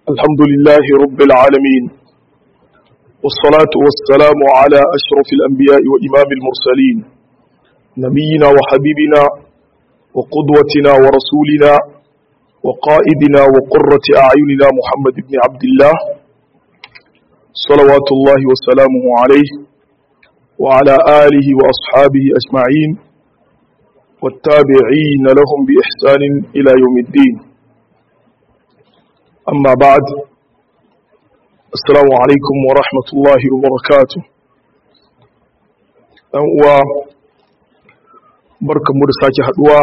الحمد لله رب العالمين والصلاة والسلام على أشرف الأنبياء وإمام المرسلين نبينا وحبيبنا وقدوتنا ورسولنا وقائدنا وقرة أعيننا محمد بن عبد الله صلوات الله وسلامه عليه وعلى آله وأصحابه أجمعين والتابعين لهم بإحسان إلى يوم الدين أما بعد السلام عليكم ورحمة الله وبركاته و barkan mu da sake haduwa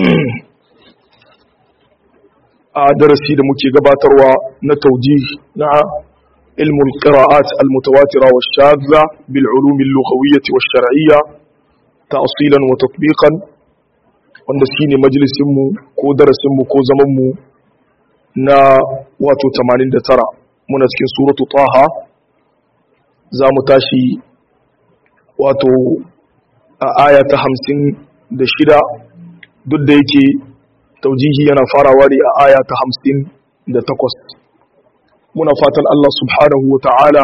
a darasi da muke gabatarwa na tauji na ilmul qira'at al-mutawatira wa shadza bil ulum al-lughawiyyah wa shar'iyya ta'silan wa tatbiqan wanda shine majalisin mu ko darasin mu ko zaman mu na wato 89 muna cikin suratu taha za mu tashi wato a aya ta hamsin da shida duk da yake taujihi yana farawa ne a aya ta hamsin da takwas muna fatan Allah subhanahu wa ta'ala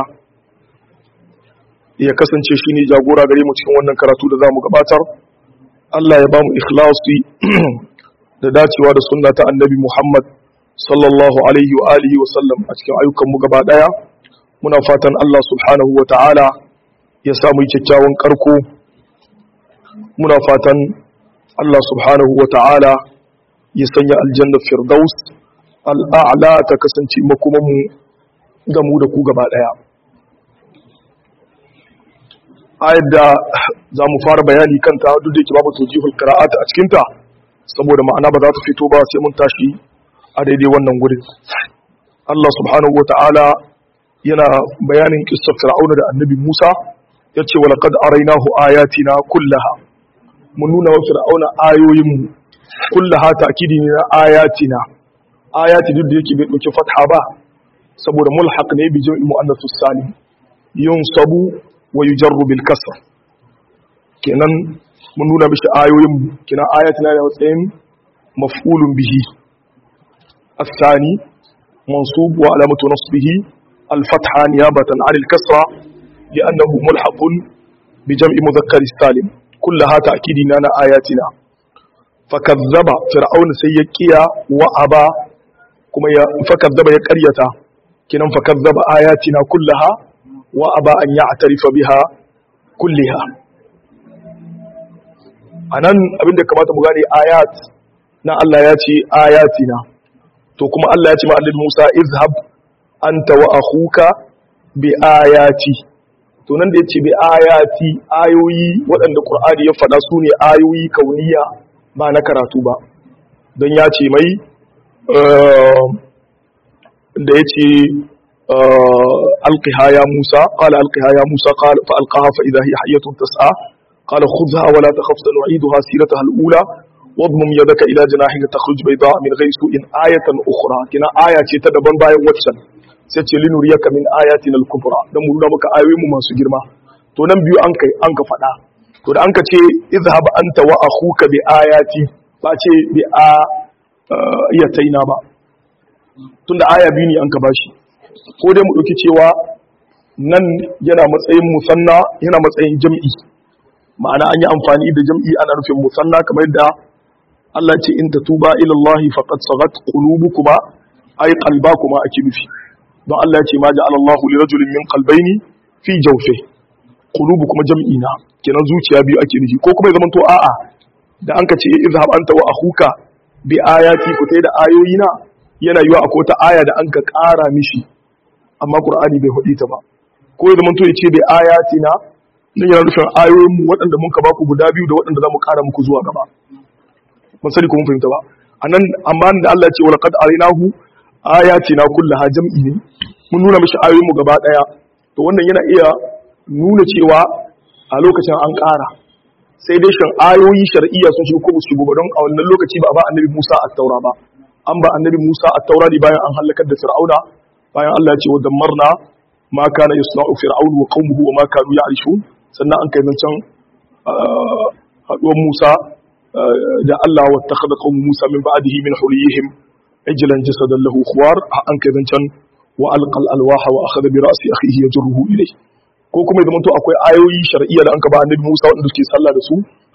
ya kasance shi ne jagora gare mu cikin wannan karatu da za mu gabatar Allah ya ba mu ikhlasi da dacewa da sunna ta annabi Muhammad sallallahu alaihi wa alihi wa sallam a cikin ayyukan mu gaba daya muna fatan Allah subhanahu wa ta'ala ya samu kyakkyawan karko muna fatan Allah subhanahu wa ta'ala ya sanya aljanna firdaus al'a'la ta kasance makoman mu da mu da ku gaba daya ayar da za mu fara bayani kanta duk da yake babu tujihul qira'at a cikinta saboda ma'ana ba za ta fito ba sai mun tashi a daidai wannan gurin Allah subhanahu wa ta'ala yana bayanin kissar fir'auna da annabi Musa ya ce wa laqad arainahu ayatina kullaha mun nuna wa fir'auna ayoyin mu kullaha ta'kidi ne na ayatina ayati duk da yake bai dauki fatha ba saboda mulhaq ne bi jam'il muannath salim yunsabu wa yujarru bil kasr kenan mun nuna mishi ayoyin mu kenan ayatina da matsayin maf'ulun bihi الثاني منصوب وعلامة نصبه الفتحة نيابة عن الكسرة لأنه ملحق بجمع مذكر السالم كلها تأكيد لنا آياتنا فكذب فرعون سيكيا وأبى كما فكذب يكريتا كنا فكذب آياتنا كلها وأبى أن يعترف بها كلها anan abinda kamata mu gane ayat na Allah ya ce ayatina to kuma Allah ya ce ma annabi Musa izhab anta wa akhuka bi ayati to nan da yace bi ayati ayoyi waɗanda Qur'ani ya faɗa su ne ayoyi kauniya ba na karatu ba don ya ce mai da yace alqiha ya Musa qala alqiha ya Musa qala fa alqaha fa idha hiya hayyatun tas'a qala khudha wa la takhaf sanu'iduha sirataha al-ula واضمم يدك الى جناحك تخرج بيضاء من غير سوء آية أخرى كنا آية ce ta daban bayan waccan sai ce linuriyaka min ayatina al-kubra dan mu nuna maka ayoyin mu masu girma to nan biyu an kai an ka fada to da an ka ce izhab anta wa akhuka bi ayati ba ce bi a yataina ba tunda aya biyu ne an ka bashi ko dai mu dauki cewa nan yana matsayin musanna yana matsayin jam'i ma'ana an yi amfani da jam'i ana nufin musanna kamar yadda Allah ce in tatuba ila Allah faqad sagat qulubukuma ay qalbakuma ake nufi don Allah ce ma ja'ala Allah li rajulin min qalbayni fi jawfi qulubukuma jam'i na kenan zuciya biyu ake nufi ko kuma ya zamanto a'a da anka ce izhab anta wa akhuka bi ayati ku tai da ayoyi na yana yiwa akwai ta aya da anka ƙara mishi amma Qur'ani bai hudi ta ba ko ya zamanto ya ce bi ayati na nan yana nufin ayoyin mu waɗanda mun ka baku guda biyu da waɗanda za mu ƙara muku zuwa gaba ban sani ko mun fahimta ba anan amma da Allah ya ce walaqad arinahu ayatina kullaha jam'i ne mun nuna mishi ayoyin mu gaba daya to wannan yana iya nuna cewa a lokacin an ƙara sai dai shan ayoyi shar'iyya sun shigo ko ba su shigo ba don a wannan lokaci ba a ba annabi Musa at-taura ba an ba annabi Musa at-taura ne bayan an halakar da Fir'auna bayan Allah ya ce wa dammarna ma kana yasna'u fir'aun wa qaumuhu wa ma kanu ya'rishun sannan an kai zancen haduwar Musa da Allah wa takhadha qawmu Musa min ba'dihi min huliyihim ijlan jasadan lahu khuwar an kai zancan wa alqal alwaha wa akhadha bi ra'si akhihi yajruhu ilayhi ko kuma idan to akwai ayoyi shar'iyya da an ka ba annabi Musa wanda suke sallah da su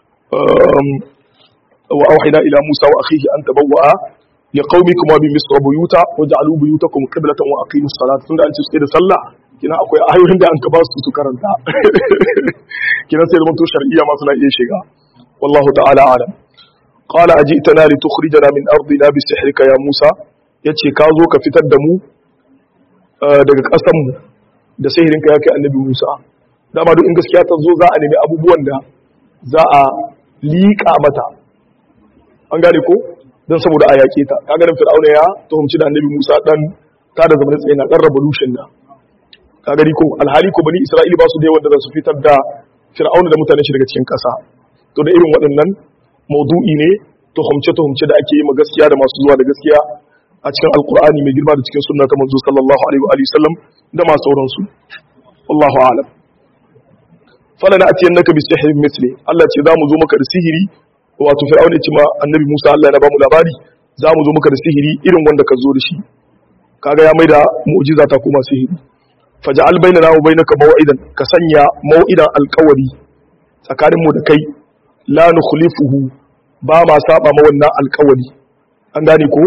wa auhina ila Musa wa akhihi an tabawwa li qaumikum wa bi misra buyuta waj'alu buyutakum qiblatan wa aqimus salata tunda an ce su da sallah kina akwai ayoyin da an ka ba su su karanta kina sai zaman to shar'iyya ma suna iya shiga wallahu ta'ala alam qala ajitana li tukhrijana min ardina bi sihrika ya Musa yace ka zo ka fitar da mu daga ƙasar mu da sihirinka ya kai annabi Musa dama duk in gaskiya ta zo za a nemi abubuwan da za a liƙa mata an gane ko don saboda a yaƙe ta ka ganin fir'auna ya tuhumci da annabi Musa dan ta da zamanin tsaye na dan revolution na ka gani ko alhali ko bani Isra'ila ba su da yawan da za su fitar da fir'auna da mutanen shi daga cikin ƙasa to da irin waɗannan maudu'i ne tuhumce tuhumce da ake yi ma gaskiya da masu zuwa da gaskiya a cikin alkur'ani mai girma da cikin sunna ta manzo sallallahu alaihi wa sallam da ma sauransu wallahu a'lam fala na atiyan naka bi sihrin misli Allah ce za mu zo maka da sihiri wato fir'auna ce ma annabi Musa Allah ya ba mu labari za mu zo maka da sihiri irin wanda ka zo da shi kaga ya maida mu'jiza ta kuma sihiri faj'al bainana wa bainaka maw'idan ka sanya maw'idan alqawari tsakanin mu da kai la nukhlifuhu ba ma saba ma wannan alqawari an gane ko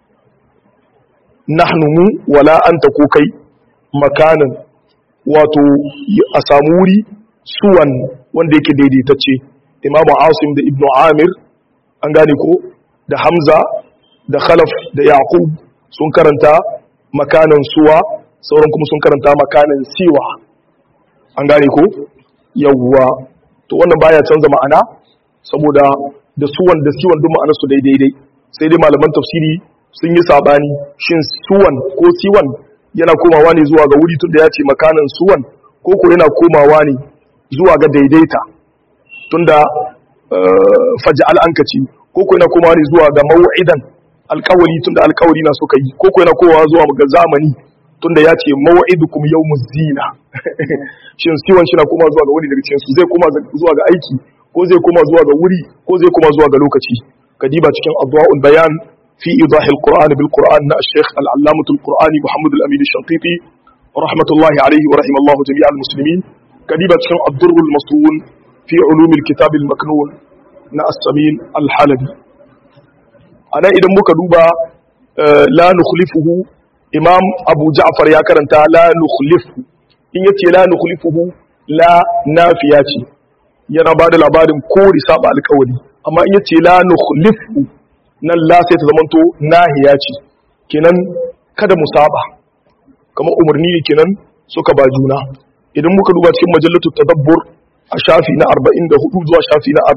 nahnu mu wala anta ko kai makanan wato a samu wuri suwan wanda yake daidaitacce imamu asim da ibnu amir an gane ko da hamza da khalaf da yaqub sun karanta makanan suwa sauran kuma sun karanta makanan siwa an gane ko yawwa to wannan baya canza ma'ana saboda da suwan da siwan duk ma'anar su daidai sai dai malaman tafsiri sun yi sabani shin suwan ko siwan yana komawa ne zuwa ga wuri tunda ya ce makanan suwan ko ko yana komawa ne zuwa ga daidaita tunda faj'al ankaci ko ko yana komawa ne zuwa ga maw'idan alƙawari tunda alƙawari na suka yi ko ko yana komawa zuwa ga zamani tunda ya ce maw'idukum yawmuz zina shin siwan shi na komawa zuwa ga wuri daga cikin su zai koma zuwa ga aiki ko zai koma zuwa ga wuri ko zai koma zuwa ga lokaci kadiba cikin adwa'ul bayan في إيضاح القرآن بالقرآن الشيخ العلامة القرآني محمد الأمين الشنقيطي رحمة الله عليه ورحم الله جميع المسلمين كذبة شن الضر المصون في علوم الكتاب المكنون نا السمين الحلبي أنا إذا مكدوبة لا نخلفه إمام أبو جعفر يا كرنتا لا نخلفه إن يتي لا نخلفه لا نافياتي yana ba da labarin kori saba alkawari amma in yace la nukhlifu nan la sai ta zamanto nahiya ce kenan kada mu saba kamar umarni ne kenan suka ba juna idan muka duba cikin majallatu tadabbur a shafi na 44 zuwa shafi na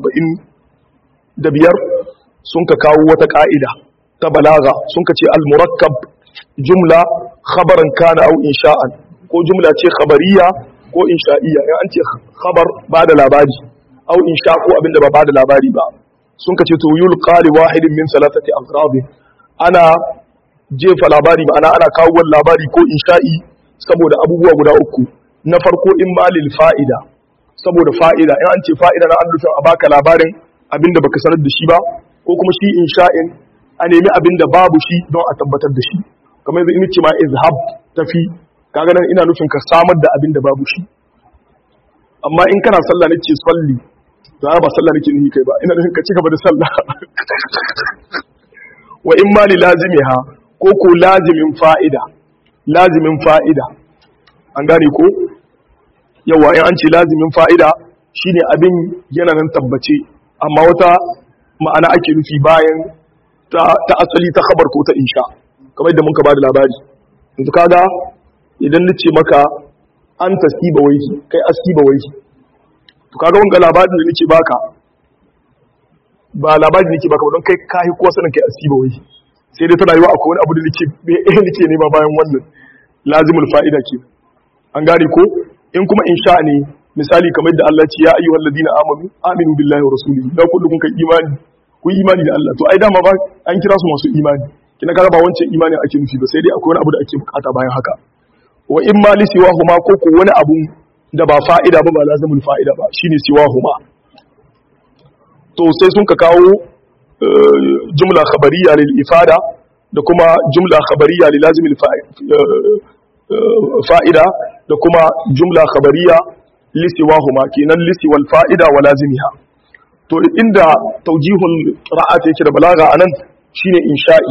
45 sun ka kawo wata ka'ida ta balaga sun ka ce al-murakkab jumla khabaran kana au insha'an ko jumla ce khabariya ko insha'iyya in an ce khabar ba da labari au insha ko abinda ba ba da labari ba sun kace to yul qali wahidin min salatati aqrabi ana jefa labari ma'ana ana kawo labari ko insha'i saboda abubuwa guda uku na farko in malil fa'ida saboda fa'ida in an ce fa'ida na an nufin a baka labarin abinda baka sanar da shi ba ko kuma shi insha'in a nemi abinda babu shi don a tabbatar da shi kamar yanzu in ce ma izhab tafi kaga nan ina nufin ka samar da abinda babu shi amma in kana sallah ne ce salli to ba sallah nake nihi kai ba ina nufin ka ci gaba da sallah wa in ma li lazimiha ko ko lazimin fa'ida lazimin fa'ida an gane ko yawa in an ce lazimin fa'ida shine abin yana nan tabbace amma wata ma'ana ake nufi bayan ta, ta asali ta khabar ko ta insha kamar yadda muka bada labari yanzu kaga idan nace maka an tasiba waihi kai asiba waihi to kaga wanga labarin da nake baka ba labarin nake baka ba don kai kai ko sanin kai asiba wai sai dai tana yiwa akwai wani abu da nake eh nake nema bayan wannan lazimul fa'ida ke an gane ko in kuma insha ne misali kamar da Allah ce ya ayyuhal ladina amanu aminu billahi wa rasulihi da kullu kun kai imani ku imani da Allah to ai dama ba an kira su masu imani kina kaga ba wancan imani ake nufi ba sai dai akwai wani abu da ake bukata bayan haka wa in ma li siwa huma ko ko wani abu da ba fa'ida ba ba lazimul fa'ida ba shine siwa huma to sai sun ka kawo jumla khabariya lil ifada da kuma jumla khabariya lil lazimil fa'ida da kuma jumla khabariya lisiwahuma kenan lisi wal fa'ida wa lazimiha to inda taujihul qira'at yake da balaga anan shine insha'i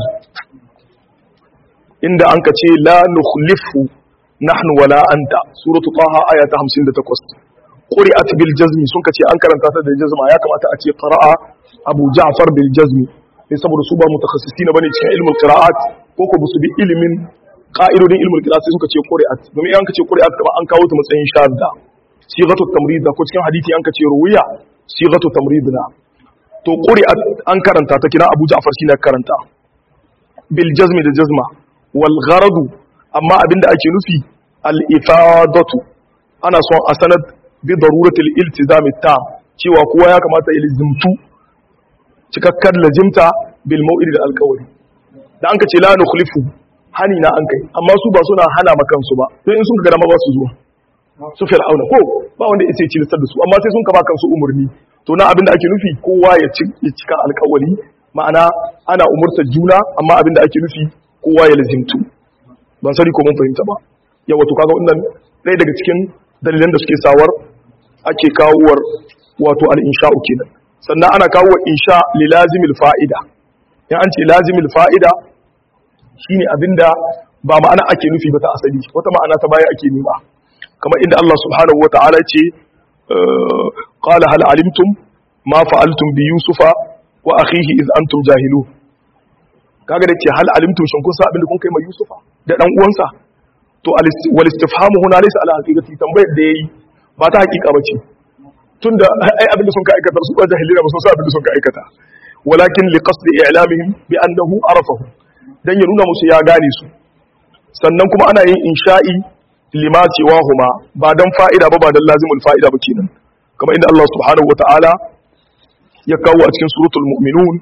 inda anka ce la nukhlifu nahnu wala anta suratu taha aya ta 58 quri'at bil jazmi sun kace an karanta ta da jazma ya kamata a ce qira'a abu ja'far bil jazmi sai saboda su ba mutakhassisina bane cikin ilmul qira'at ko ko su bi ilimin qa'idodin ilmul qira'at sai suka ce quri'at domin an kace quri'at kuma an kawo ta matsayin shadda sigatu tamrid ko cikin hadisi an kace ruwiya sigatu tamridna to quri'at an karanta ta kina abu ja'far shine karanta bil jazmi da jazma wal gharadu amma abinda ake nufi al ifadatu ana son a sanad bi daruratil iltizam ta cewa kowa ya kamata ya lizimtu cikakkar lazimta bil mau'id da alqawli da an ce la nukhlifu hani na an kai amma su ba suna hana makan su ba don in sun ga dama ba su zuwa su fir'auna ko ba wanda ya ce cilistar da su amma sai sun kaba kansu umurni to na abinda ake nufi kowa ya cika alkawari ma'ana ana umurtar juna amma abinda ake nufi kowa ya lazimtu ban sani ko mun fahimta ba yawa to kaga wannan ɗaya daga cikin dalilan da suke sawar ake kawowar wato al-insha'u kenan sannan ana kawo insha li lazimil fa'ida in an ce lazimil fa'ida shine abinda ba ma'ana ake nufi ba ta asali wata ma'ana ta baya ake nema kamar inda Allah subhanahu wa ta'ala ce qala hal alimtum ma fa'altum bi yusufa wa akhihi iz antum jahilu kaga da ce hal alimtum shin kun san abin da kun kai ma yusufa da dan uwansa to wal istifhamu huna laysa ala haqiqati tambayar da yayi ba ta haqiqa bace tunda ai abin da sun ka aikata su ba jahilina ba sun san abin da sun ka aikata walakin li qasdi i'lamihim bi annahu arafahu dan ya nuna musu ya gane su sannan kuma ana yin insha'i lima cewa huma ba dan fa'ida ba ba dan lazimul fa'ida ba kenan kamar inda Allah subhanahu wata'ala ya kawo a cikin suratul mu'minun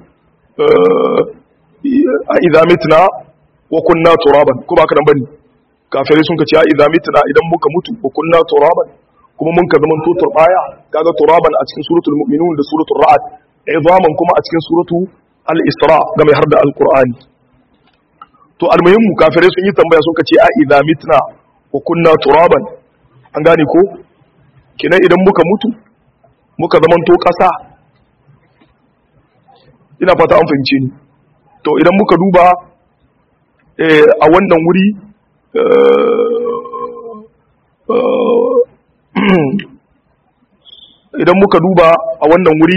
a idza mitna wa kunna turaban ko ba ka dan bane kafirai sun kace a idza mitna idan muka mutu wa kunna turaban kuma mun ka zaman to turbaya kaga turaban a cikin suratul mu'minun da suratul ra'd izaman kuma a cikin suratu al-isra ga mai harda al-qur'ani to almuhimmu kafirai sun yi tambaya sun kace a idza mitna wa kunna turaban an gane ko kinan idan muka mutu muka zamanto ƙasa ina fata an fahimce ni to idan muka duba a wannan wuri idan muka duba a wannan wuri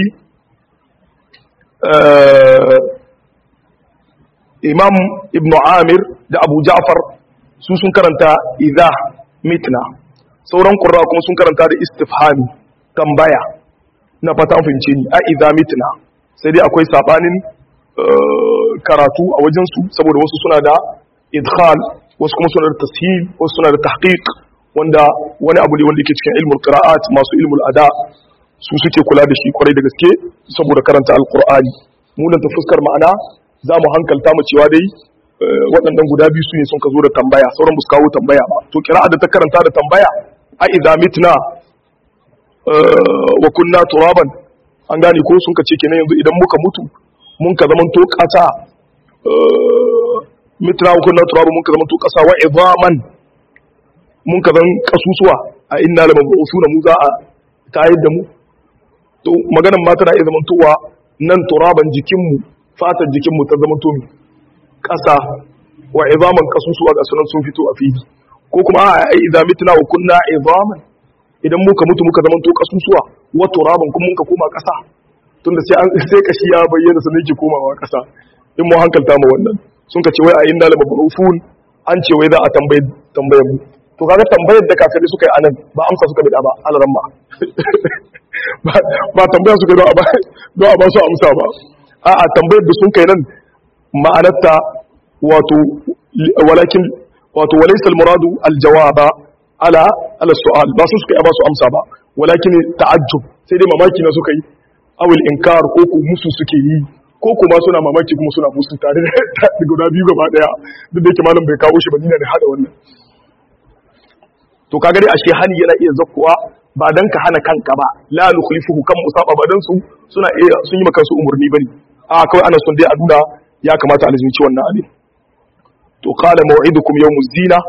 imam ibn amir da abu ja'far su sun karanta idha mitna sauran qurra kuma sun karanta da istifhami tambaya na fata fahimce ni a idha mitna sai dai akwai sabanin karatu a wajen su saboda wasu suna da idkhal wasu kuma suna da tashil wasu suna da tahqiq wanda wani abu ne wanda yake cikin ilmul qira'at masu ilmul ada su suke kula da shi kwarai da gaske saboda karanta alqur'ani mu ta fuskar ma'ana za mu hankalta mu cewa dai waɗannan guda biyu su ne sun ka zo da tambaya sauran ba su kawo tambaya ba to kira'a da ta karanta da tambaya a idza mitna wa kunna turaban an gane ko sun ka ce kenan yanzu idan muka mutu mun ka zaman to ƙasa mitna wa kunna turaban mun ka zaman to ƙasa wa idaman mun ka zan kasusuwa a inna lamabusuna mu za a tayar da mu to maganan ma tana iya zamantowa nan turaban jikinmu fatar jikinmu ta zama tomi ƙasa wa izaman kasusuwa ga sunan sun fito a fili ko kuma a ai idza mitna wa kunna izaman idan muka mutu muka zama to kasusuwa wa turaban kuma muka koma ƙasa tunda sai an sai kashi ya bayyana sanin ki komawa ƙasa in mu hankalta mu wannan sun ka ce wai a inna la mabrufun an ce wai za a tambaye tambayar mu to kaga tambayar da kafirai suka yi anan ba amsa suka bida ba alaramma ba tambaya suka don a ba su amsa ba a'a tambayar da sun kai nan ma'anarta wato walakin wato walaysa al-muradu al-jawaba ala ala su'al ba su suka yi ba su amsa ba walakin ta'ajjub sai dai mamaki na suka yi awil inkar ko ku musu suke yi ko kuma suna mamaki kuma suna musu tare da guda biyu gaba daya duk da yake malam bai kawo shi ba ni ne hada wannan to kaga dai ashe hani yana iya zakkuwa ba dan ka hana kanka ba la nukhlifuhu kan musaba ba dan su suna iya sun yi maka su umurni bane a kawai ana son dai a nuna ya kamata a lazimci wannan abin to qala maw'idukum yawmuz zina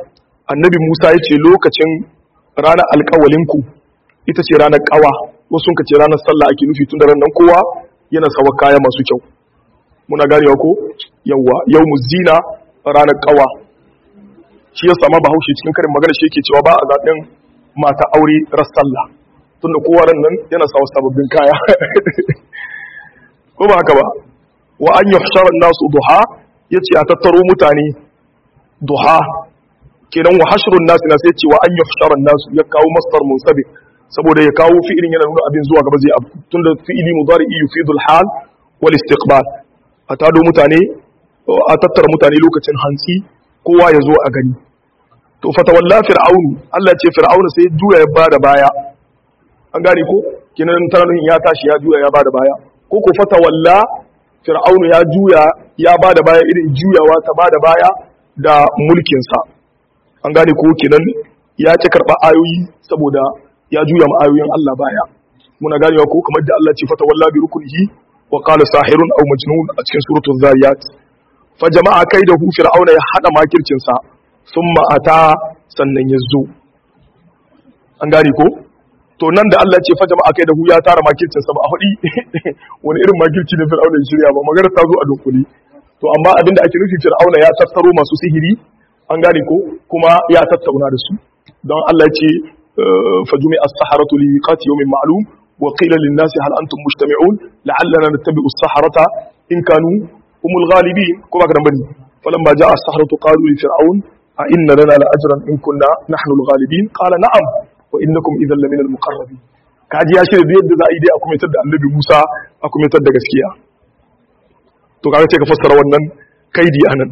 annabi Musa ya ce lokacin ranar alƙawalinku ita ce ranar ƙawa wasu ka ce ranar sallah ake nufi tun da ranar kowa yana sawa kaya masu kyau muna ganewa ko yawa yau zina ranar ƙawa shi ya sama bahaushe cikin karin magana shi yake cewa ba a zaɓen mata aure ras sallah tun da kowa ran nan yana sawa sababbin kaya ko ba haka ba wa an yi nasu duha ya ce a tattaro mutane duha kenan wa hashrun nasu na sai ce wa an yuhsharan nasu ya kawo masdar munsabi saboda ya kawo fi'ilin yana nuna abin zuwa gaba zai abu tunda fi'ili mudari yufidu al-hal wal istiqbal a tado mutane a tattara mutane lokacin hantsi kowa ya zo a gani to fatawalla fir'aunu Allah ya ce fir'aunu sai juya ya bada baya an gane ko kenan taranin ya tashi ya juya ya bada baya ko ko fatawalla fir'aunu ya juya ya bada baya irin juyawa ta bada baya da mulkin sa an gane ko kenan ya ci karɓa ayoyi saboda ya juya ma ayoyin Allah baya muna ganewa ko kamar da Allah ce fata walla bi rukunihi wa qala sahirun aw majnun a cikin suratul zariyat fa jama'a kaidahu fir'auna ya hada makircin sa thumma ata sannan ya zo an gane ko to nan da Allah ce fa jama'a kaidahu ya tara makircin sa ba a hudi wani irin makirci ne fir'auna ya shirya ba magana ta zo a dunkule to amma abinda ake nufi fir'auna ya tattaro masu sihiri an gane ko kuma ya tattauna da su don Allah ce fajumi as-saharatu li miqati yawmin ma'lum wa qila lin nasi hal antum mujtami'un la'allana nattabi'u as-saharata in kanu humul ghalibin ko ba ka bane falamma ja'a as-saharatu qalu li fir'aun a inna lana la ajran in kunna nahnu al-ghalibin qala na'am wa innakum idhan lamina al-muqarrabin kaji ya shirya yadda za a yi dai a kumitar da annabi Musa a kumitar da gaskiya to kaga sai ka fassara wannan kaidi anan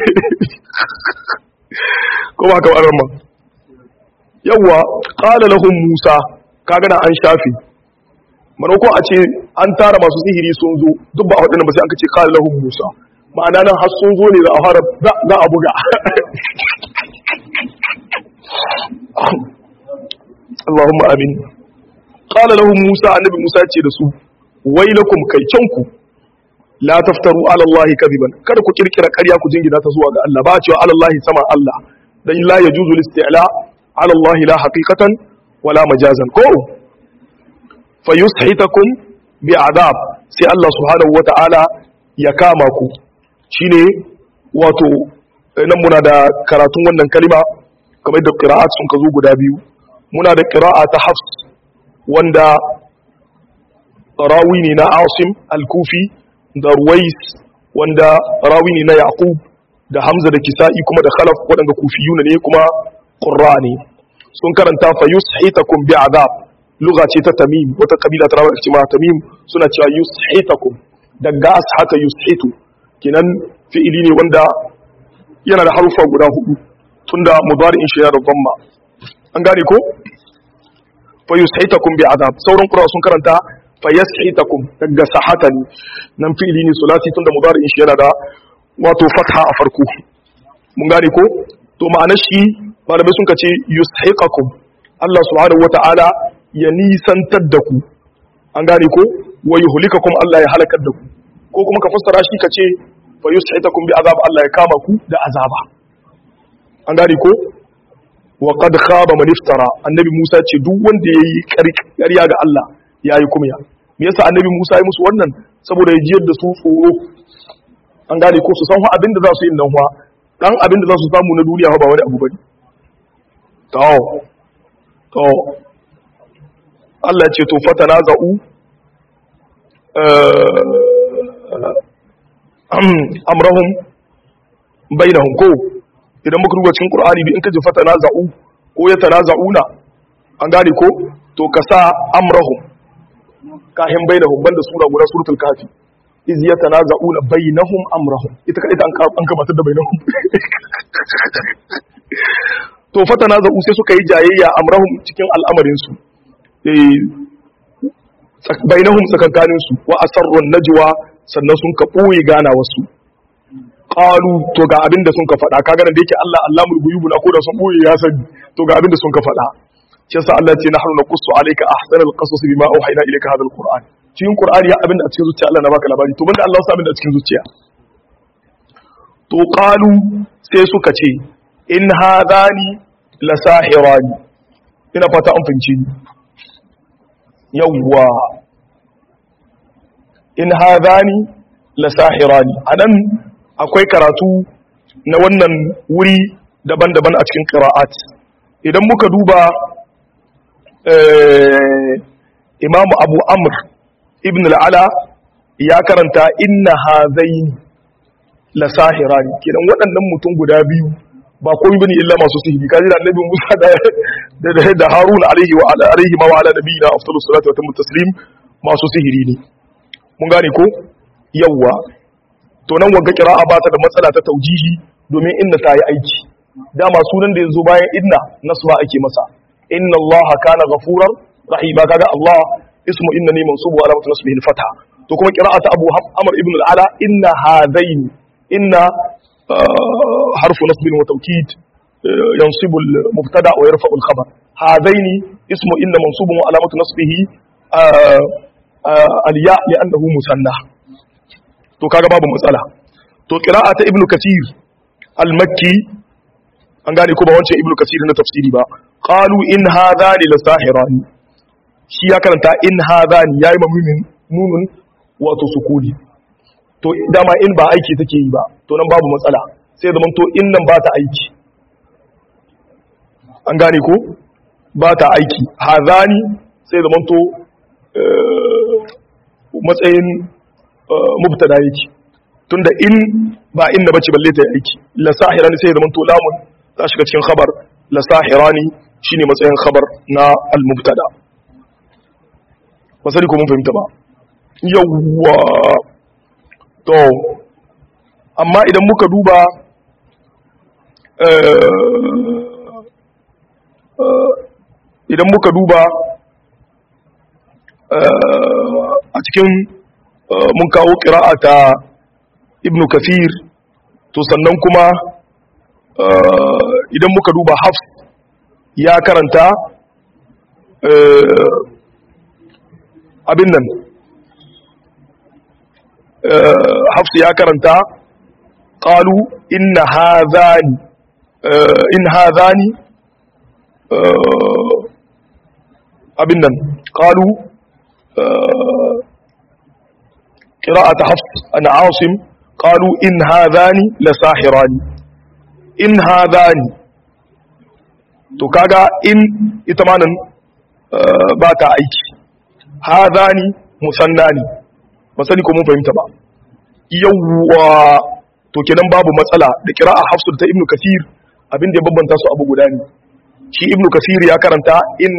ko ba ka ba arma yawa qala lahum musa kaga da an shafi manako a ce an tara masu sihiri sun zo duk ba wadannan ba sai aka ce qala lahum musa ma'ana nan har sun zo ne za a fara za a buga Allahumma amin qala lahum musa annabi musa ce da su wailakum kaicanku la taftaru ala Allah kadiban kada ku kirkira ƙarya ku jingina ta zuwa ga Allah ba cewa ala Allah sama Allah dan la yajuzu al-isti'la ala Allah la haqiqatan wala majazan ko fa yushitakum bi adab sai Allah subhanahu wata'ala ya kama ku shine wato nan muna da karatun wannan kalima kamar da qira'at sun ka zo guda biyu muna da qira'a ta Hafs wanda rawi ne na Asim al-Kufi da Ruwais wanda rawi ne na Yaqub da Hamza da Kisa'i kuma da Khalaf waɗanda kufiyuna ne kuma Qurra ne sun karanta fa yushitakum bi azab lugha ce ta Tamim wata kabila ta rawar cewa Tamim suna cewa yushitakum daga ashata yushitu kinan fi'ili ne wanda yana da harufa guda hudu tunda mudari'in shi yana da dhamma an gane ko fa yushitakum bi azab sauran qur'a sun karanta fayas'itakum daga sahatani nan fi'ili ne sulasi tunda mudari'in shi yana da wato fatha a farko mun gane ko to ma'anar shi malamai sun kace yushiqakum Allah subhanahu wata'ala ya nisantar da ku an gane ko wa yuhlikakum Allah ya halakar da ku ko kuma ka fassara shi kace fa yus'itakum bi azab Allah ya kama ku da azaba an gane ko wa qad khaba man iftara annabi Musa ce duk wanda yayi ƙarya ga Allah yayi kumya me yasa annabi Musa ya musu wannan saboda ya jiyar da su tsoro an gane ko su san fa abinda za su yi nan fa dan abinda za su samu na duniya fa ba wani abu bane to to Allah ce to fatana za'u amrahum bainahum ko idan muka duba cikin Qur'ani bi in ka ji fatana za'u ko ya tanaza'una an gane ko to ka sa amrahum kahin bainahum banda sura guda suratul kafi iz yatanaza'una bainahum amrahum ita ka ita an gabatar da bainahum to fatanaza'u sai suka yi jayayya amrahum cikin al'amarin su eh bainahum tsakankanin su wa asarrun najwa sannan sun ka boye gana wasu qalu to ga abinda sun ka faɗa kaga da yake Allah Allahul ghuyub na ko da sun boye ya sani to ga abinda sun ka faɗa shi yasa Allah ce nahnu naqussu alayka ahsanal qasas bima awhayna ilayka hadha alquran cikin qur'ani ya abinda a cikin zuciya Allah na baka labari to banda Allah ya sa abinda a cikin zuciya to qalu sai suka ce in hadani la sahirani ina fata an fince ni yawwa in hadani la sahirani anan akwai karatu na wannan wuri daban-daban a cikin qira'at idan muka duba imam abu amr ibn al'ala ya karanta inna hazaini la sahirani kidan waɗannan mutum guda biyu ba komai bane illa masu sihiri kaji da annabi Musa da da da Harun alaihi wa ala alaihi ma wa ala nabiyina afdalus salatu wa tamut taslim masu sihiri ne mun gane ko yawwa to nan wanga qira'a ba ta da matsala ta taujihi domin inna ta yi aiki dama sunan da yazo bayan inna nasba ake masa inna Allah kana ghafurar rahima kaga Allah ismu inna ne mansubu ala mutu nasbihi al-fatha to kuma qira'atu Abu Amr ibn al-Ala inna hadaini inna حرف نصب وتوكيد ينصب المبتدا ويرفع الخبر هذين اسم ان منصوب وعلامه نصبه الياء لانه مثنى to kaga babu matsala to qira'ata ibnu kathir al-makki an gane ko ba wancan ibnu kathir na tafsiri ba qalu in hadhani la sahirani shi ya karanta in hadhani yayi mamumin nunun wato sukuni to dama in ba aiki take yi ba to nan babu matsala sai zaman to in nan ba ta aiki an gane ko ba ta aiki hazani sai zaman to matsayin mubtada yake tunda in ba inda bace balle ta aiki la sahirani sai zaman to lamun ta shiga cikin khabar la sahirani shine matsayin khabar na al mubtada ba sai ko mun fahimta ba yawwa to amma idan muka duba idan muka duba a cikin mun kawo ƙira'a ta ibn kafir to sannan kuma idan muka duba hafs ya karanta abin nan hafsu ya karanta ƙalu inna hazani in hazani abin nan ƙalu ƙira'ata hafs an asim ƙalu in hazani la sahirani in hazani to kaga in ita manan ba ta aiki hazani musanna ne ba sani ko mun fahimta ba yawwa to kenan babu matsala da kira'a hafsu ta ibnu kasir abin da ya bambanta su abu guda ne shi ibnu kasir ya karanta in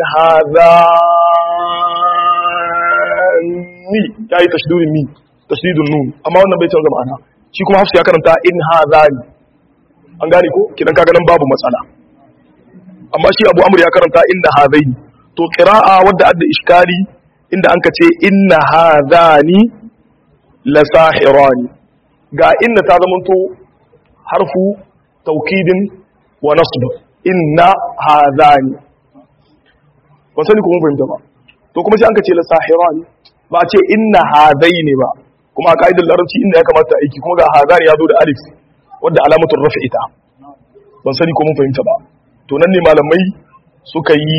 hadhani ya yi tashdidun mi tashdidun nun amma wannan bai canza ma'ana shi kuma hafsu ya karanta in hadhani an gane ko kidan kaga nan babu matsala amma shi abu amr ya karanta inna hadaini to qira'a wadda adda iskali inda an ka ce inna hadhani la sahirani ga inna ta zamanto harfu taukidin wa nasb inna hadhani ba sani kuma fahimta ba to kuma sai an ka ce la sahirani ba a ce inna hadaini ba kuma a ka'idar larabci inda ya kamata aiki kuma ga hadhani ya zo da alif wadda alamatul raf'i ta ban sani ko mun fahimta ba to nan ne malamai suka yi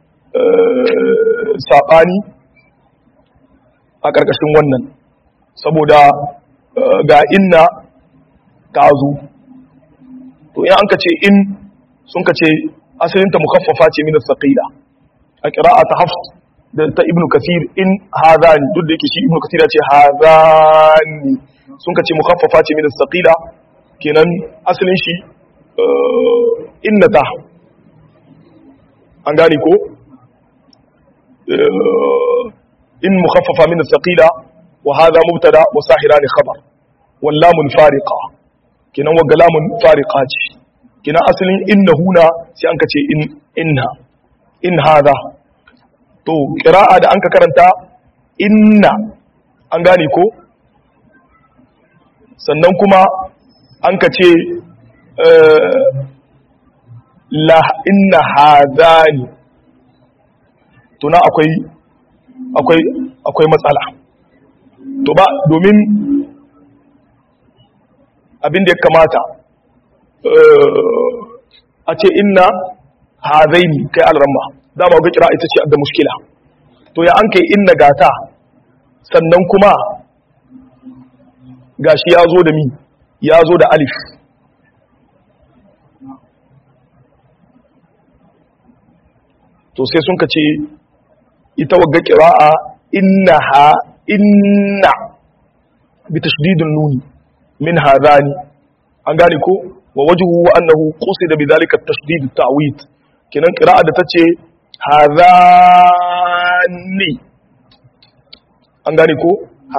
saɓani a ƙarƙashin wannan saboda ga inna ta zo to in an ka ce in sun ka ce asalinta mukaffafa ce min as-saqila a qira'a ta hafs da ta ibnu kasir in hadani duk da yake shi ibnu kasir ya ce hadani sun ka ce mukaffafa ce min as-saqila kenan asalin shi innata an gane ko in mukhaffafa min as-saqila wa hadha mubtada wa sahirani khabar wal lamun fariqa kinan wa lamun fariqa ce kinan asalin innahuna sai an kace in inna in hadha to qira'a da an ka karanta inna an gane ko sannan kuma an ka ce la inna hadani tuna akwai akwai akwai matsala to ba domin abin da ya kamata a ce inna hadaini kai alramma dama ga kira ita ce da mushkila to ya an kai inna gata sannan kuma gashi ya zo da mi ya zo da alif to sai sun ka ce ita wagga kira'a innaha inna bi tashdidin nuni min hadani an gane ko wa wajhu wa annahu qusida bi dhalika at-tashdid at-ta'wid kinan qira'a da tace hadani an gane ko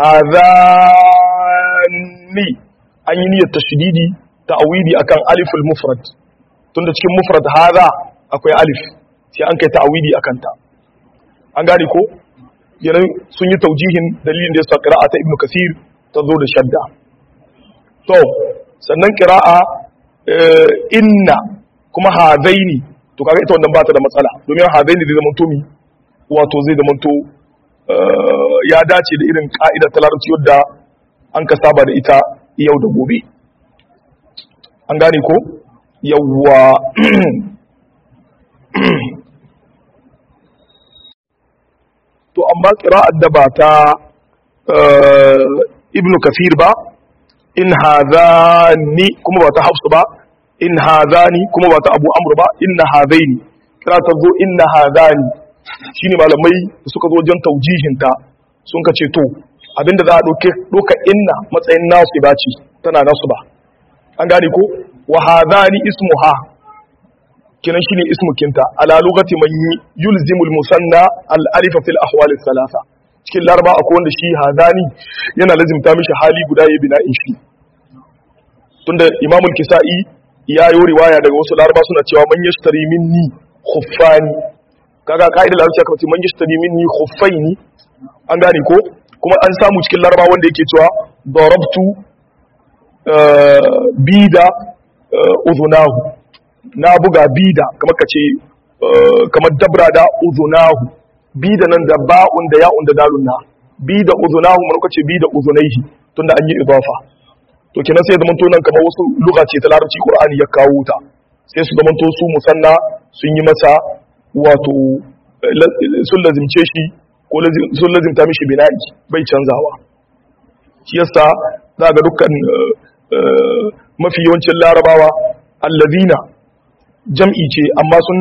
hadani an yi niyyar tashdidi ta'widi akan aliful mufrad tunda cikin mufrad hadha akwai alif sai an kai ta'widi akan ta an gane ko yana sun yi taujihin dalilin da yasa qira'a ta ibnu kasir ta zo da shadda to sannan qira'a inna kuma hadaini to kaga ita wannan ba ta da matsala domin hadaini zai zama to mi wato zai zama to ya dace da irin ka'idar ta larabci wadda an ka saba da ita yau da gobe an gane ko yawwa to amma qira'ar da ba ta ibnu kafir ba in hadhani kuma ba ta hafsu ba in hadhani kuma ba ta abu amr ba inna hadaini kira ta zo inna hadhani shine malamai da suka zo wajen taujihinta sun ka ce to abinda za a doke doka inna matsayin nasu ba ce tana nasu ba an gane ko wa hadhani ismuha kinan shine ismukinta ala lugati man yulzimul musanna al alifa fil ahwal al thalatha cikin laraba akwai wanda shi hadani yana lazimta mishi hali guda ya bina in shi tunda imamul kisa'i ya yi riwaya daga wasu laraba suna cewa man yashtari minni khuffani kaga ka'idar larabci aka ce man yashtari minni khuffaini an gane ko kuma an samu cikin laraba wanda yake cewa darabtu bida uzunahu na buga bida kamar ka ce kamar dabra da uzunahu bida nan da ba'un da ya'un da dalun na bida uzunahu mun kace bida uzunaihi tunda an yi idafa to kenan sai zaman to nan kamar wasu lugha ce ta larabci qur'ani ya kawo ta sai su zaman to su musanna sun yi masa wato sun lazimce shi ko sun lazimta mishi bina'i bai canzawa shi yasa za ga dukkan mafi yawancin larabawa allazina jam'i ce amma sun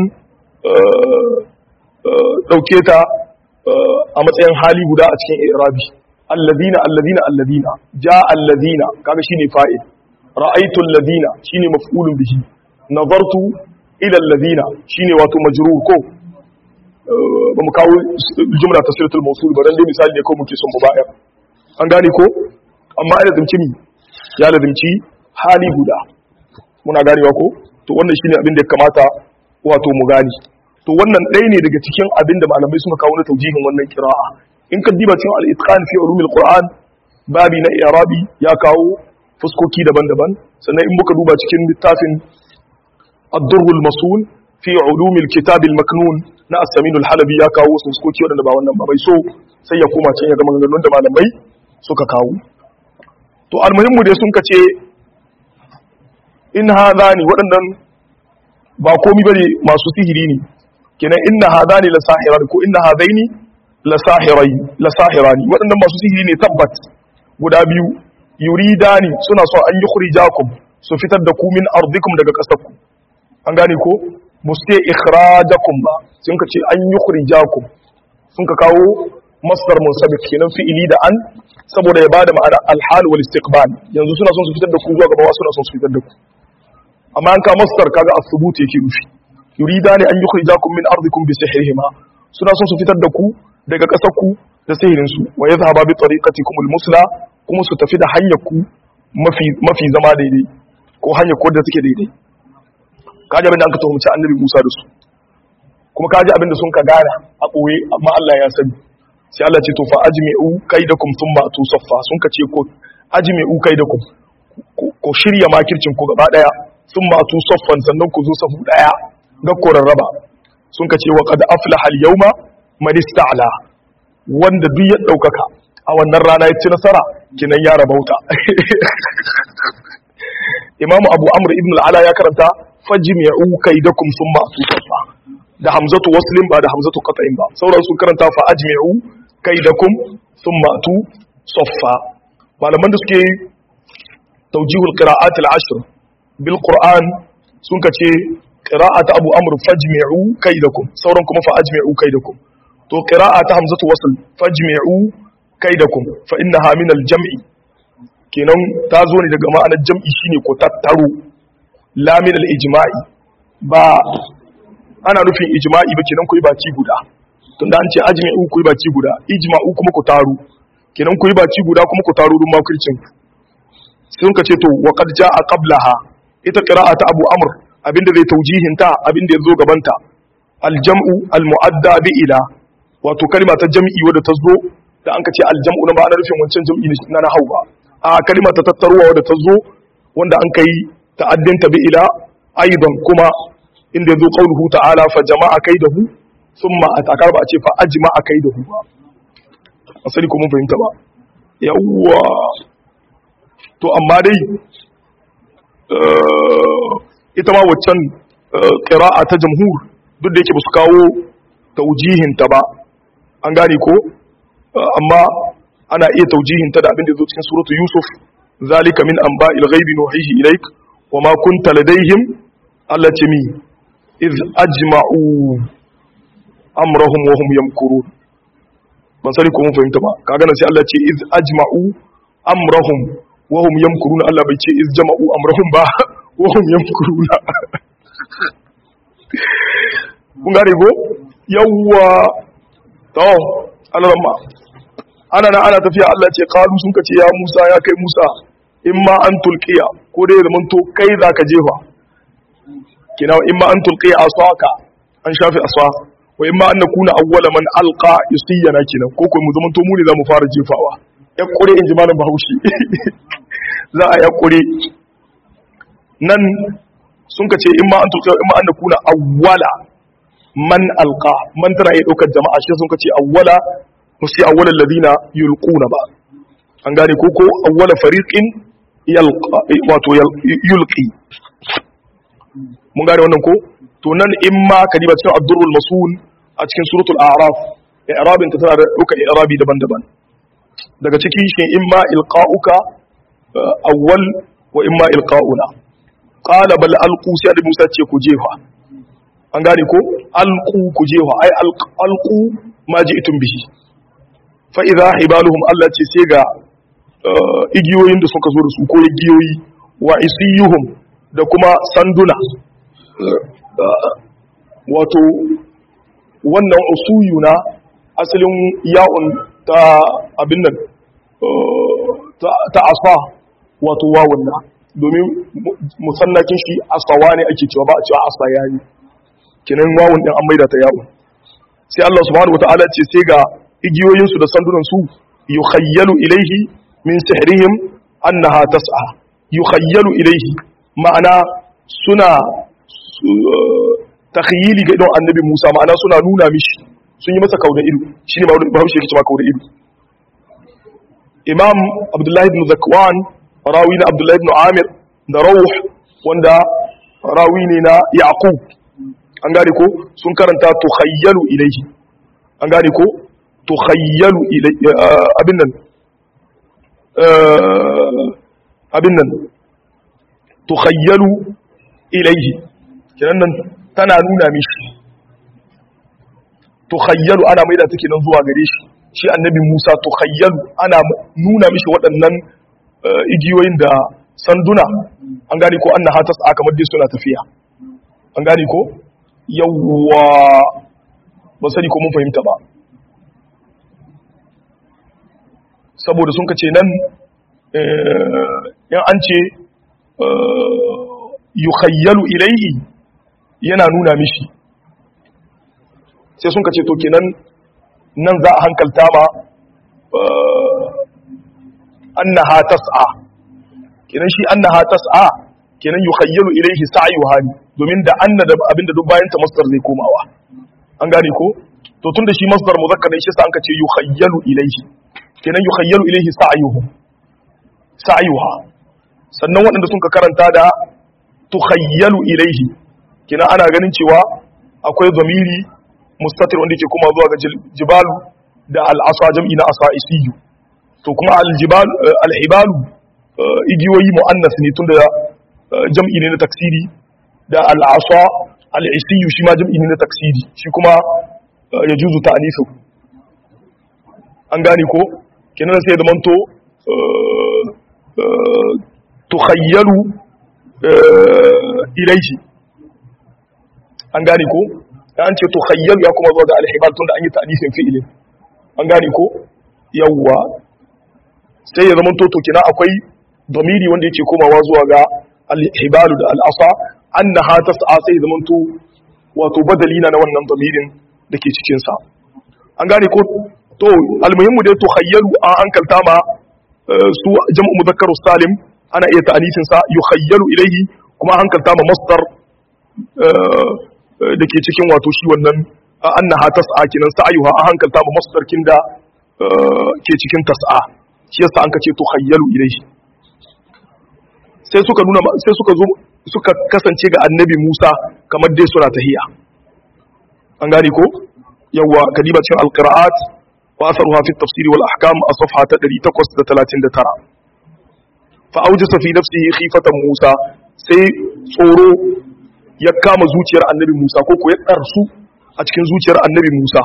ɗauke ta a matsayin hali guda a cikin irabi allazina allazina allazina ja allazina kaga shine fa'il ra'aytu allazina shine maf'ulun bihi nazartu ila allazina shine wato majrur ko ba mu kawo jumla tasritul mawsul ba dan dai misali ne ko muke son mu bayar an gane ko amma ai lazimci ni ya lazimci hali guda muna ganewa ko to wannan shine abin da ya kamata wato mu gani to wannan ɗaya ne daga cikin abin da malamai suka kawo na taujihin wannan kira'a in ka diba cikin al-itqan fi ulumil qur'an babi na i'rabi ya kawo fuskoki daban-daban sannan in muka duba cikin littafin ad-durr al-masul fi ulumil kitab al-maknun na as-samin al-halabi ya kawo wasu fuskoki wadanda ba wannan ba bai so sai ya koma can ya ga maganganun da malamai suka kawo to almuhimmu dai sun kace in hadani waɗannan ba komi bane masu sihiri ne kenan inna hadani la sahiran ko inna hadaini la sahirai la sahirani waɗannan masu sihiri ne tabbat guda biyu yuridani suna so an yukhrijakum su fitar da ku min ardikum daga ƙasarku an gane ko muste ikhrajakum ba sun ka ce an yukhrijakum sun ka kawo masdar munsabik kenan fi'ili da an saboda ya bada ma'ana alhal wal istiqbal yanzu suna son su fitar da ku zuwa gaba suna son su fitar da ku amma an ka masdar kaga as-subut yake nufi yuridani an yukhrijakum min ardikum bi sihrihima suna son su fitar da ku daga ƙasar ku da sihirin su wa yadhhaba bi tariqatikum al-musla kuma su tafi da hanyar ku mafi mafi zama daidai ko hanyar ku da take daidai kaji abin da aka tuhumci annabi Musa da su kuma kaji abin da sun ka gana a ɓoye amma Allah ya sani sai Allah ce to fa ajmi'u kaidakum thumma atu saffa sun ka ce ko ajmi'u kaidakum ko shirya makircin ku gaba daya thumma atu saffan sannan ku zo safu daya ga korarraba sun ka ce wa qad aflaha al-yawma man ista'la wanda duk ya daukaka a wannan rana ya ci nasara kinan ya rabauta imamu abu amr ibn al-ala ya karanta fajmi'u kaidakum thumma atusafa da hamzatu waslin ba da hamzatu qat'in ba sauran sun karanta fa ajmi'u kaidakum thumma atu saffa malaman da suke tawjihul qira'at al-ashr bil qur'an sun kace qira'at abu amr fajmi'u kaidakum sauran kuma fa ajmi'u kaidakum to qira'at hamzatu wasl fajmi'u kaidakum fa innaha min al-jam'i kenan ta zo ne daga ma'anar jam'i shine ko tattaro lamin al-ijma'i ba ana nufin ijma'i ba kenan ku yi baci guda tunda an ce ajmi'u ku yi baci guda ijma'u kuma ku taru kenan ku yi baci guda kuma ku taru dun makircin sun ka ce to wa qad ja'a qablaha ita qira'ata abu amr abinda zai taujihin ta abinda yazo gaban ta al-jam'u al-mu'adda bi ila wato kalma ta jam'i wadda ta zo da an ka ce al-jam'u na ba ana nufin wancan jam'i na na hau ba a kalma ta tattaruwa wadda ta zo wanda an kai ta'addinta bi ila aidan kuma inda yazo qauluhu ta'ala fa jama'a kaidahu thumma atakar ba a ce fa ajma'a kaidahu ba asali ko mun fahimta ba yawwa to amma dai ita ma waccan qira'a ta jamhur duk da yake ba su kawo taujihin ta ba an gane ko amma ana iya taujihin ta da abin da zo cikin suratu yusuf zalika min anba'il ghaibi nuhihi ilaik wa ma kunta ladaihim allati mi iz ajma'u amrahum wa hum yamkurun ban sani ko mun fahimta ba kaga nan sai Allah ce iz ajma'u amrahum wa hum yamkurun Allah bai ce iz jama'u amrahum ba wa hum yamkurun kun gane ko yawwa to Allah ma ana na ana tafiya Allah ce qalu sun kace ya Musa ya kai Musa in ma an tulqiya ko dai zaman to kai zaka jefa kina in ma an tulqiya asaka an shafi aswa wa in ma an nakuna awwala man alqa yusiyana kinan ko ko mu zaman to mu ne zamu fara jefawa ya kure in ji malam Bahaushe za a ya kure nan sun kace in ma an tulqiya in ma an nakuna awwala man alqa man tana iya daukar jama'a shi sun kace awwala musu awwala alladhina yulquna ba an gane ko ko awwala fariqin yalqa wato yulqi mun gane wannan ko to nan in ma kadiba cikin ad-durrul masul a cikin suratul a'raf i'rabin ta tana da duka i'rabi daban-daban daga ciki shi in ma ilqa'uka awwal wa in ma ilqa'una qala bal alqu sai da Musa ce ku jefa an gane ko alqu ku jefa ai alqu ma ji'tum bihi fa idha hibaluhum Allah ce sai ga igiyoyin da suka zo da su ko igiyoyi wa isiyuhum da kuma sanduna wato wannan usuyu na asalin ya'un ta abin nan ta asfa wato wawun na domin musannakin shi asfawa ne ake cewa ba a cewa asfa yayi kinan wawun din an maida ta ya'un sai Allah subhanahu wataala ce sai ga igiyoyinsu da sandunan su yukhayyalu ilaihi min sihrihim annaha tas'a yukhayyalu ilaihi ma'ana suna takhyili ga idon annabi Musa ma'ana suna nuna mishi sun yi masa kauda ido shine ba bahaushe yake cewa kauda ido Imam Abdullahi ibn Zakwan rawi na Abdullahi ibn Amir da Rawh wanda rawi ne na Yaqub an gane ko sun karanta tukhayyalu ilaihi an gane ko tukhayyalu ilaihi abin nan abin nan tukhayyalu ilaihi kenan nan tana nuna mishi tukhayyalu ana maida take nan zuwa gare shi shi annabi Musa tukhayyalu ana nuna mishi waɗannan igiyoyin da sanduna an gane ko annaha tas'a kamar dai suna tafiya an gane ko yawwa ba sani ko mun fahimta ba saboda sun ka ce nan yan an ce yukhayyalu ilaihi yana nuna mishi sai sun ka ce to kenan nan za a hankalta ma annaha tas'a kenan shi annaha tas'a kenan yukhayyalu ilaihi sa'yuha ne domin da anna da abinda duk bayan ta masdar zai komawa an gane ko to tunda shi masdar muzakkar ne shi sa an ka ce yukhayyalu ilaihi kenan yukhayyalu ilaihi sa'yuhu sa'yuha sannan waɗanda sun ka karanta da tukhayyalu ilaihi kina ana ganin cewa akwai zamiri mustatir wanda ke kuma zuwa ga jibalu da al'asa jam'i na asa isiyu to kuma aljibal alhibalu igiyoyi mu'annas ne tunda jam'i ne na taksiri da al'asa al'isiyu shi ma jam'i ne na taksiri shi kuma ya juzu ta'anisu an gane ko kenan sai da manto tukhayyalu ilaihi an gane ko an ce tukhayyalu ya kuma zuwa ga alhibal tunda an yi ta'anisin fi'ilin an gane ko yawwa sai ya zamanto to kina akwai domiri wanda yake komawa zuwa ga alhibalu da al'asa annaha tas'a sai ya zamanto wato badali na wannan domirin da ke cikin sa an gane ko to almuhimmu dai to khayyalu an hankalta ma su jam'u mudhakkarus salim ana iya ta'anifin sa yukhayyalu ilayhi kuma hankalta ma masdar da ke cikin wato shi wannan annaha tas'a kinan sa'ayuha an hankalta ma masdar kin da ke cikin tas'a shi yasa an kace tukhayyalu ilayhi sai suka nuna sai suka zo suka kasance ga annabi Musa kamar dai suna tahiya an gane ko yawa kadiba cikin alqira'at wa asaruha fi tafsir wal ahkam a safha ta 839 fa awjasa fi nafsihi khifatan Musa sai tsoro ya kama zuciyar annabi Musa ko ko ya darsu a cikin zuciyar annabi Musa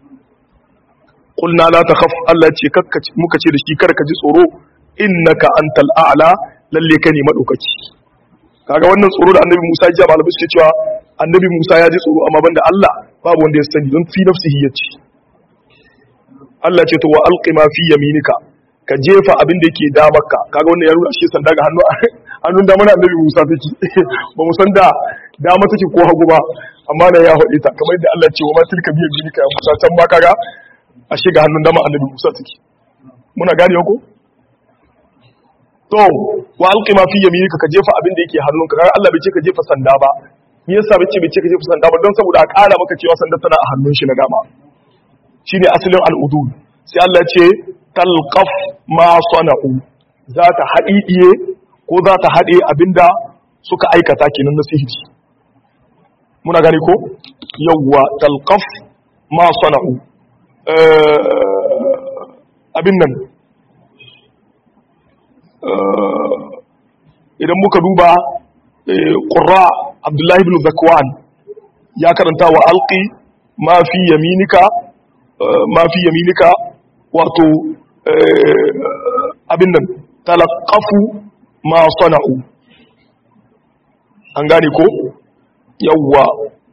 qulna la takhaf Allah ce muka ce da shi kar ka ji tsoro innaka antal a'la lalle ka ne madaukaki kaga wannan tsoro da annabi Musa ya ji malamai suke cewa annabi Musa ya ji tsoro amma banda Allah babu wanda ya sani don fi nafsihi ya ce Allah ce to wa alqi ma fi yaminika ka jefa abin da yake damarka kaga wannan ya nuna shi sanda ga hannu hannun dama na annabi Musa take ba mu san da dama take ko hagu ba amma da ya haɗe ta kamar yadda Allah ce wa ma tilka bi yaminika ya Musa can ma kaga a shiga hannun dama annabi Musa take muna gane ko to wa alqi ma fi yaminika ka jefa abin da yake hannunka kaga Allah bai ce ka jefa sanda ba me yasa bai ce bai ce ka jefa sanda ba don saboda a ƙara maka cewa sanda tana a hannun shi na dama shine asalin al'udul sai Allah ce talqaf ma sana'u za ta haɗiɗiye ko za ta haɗe abinda suka aikata kenan na sihiri muna gani ko yawwa talqaf ma sana'u abin nan idan muka duba ƙura abdullahi bin zakwan ya karanta wa alƙi ma fi yaminika ma fi yaminika wato abin nan talaqafu ma sana'u an gane ko yawwa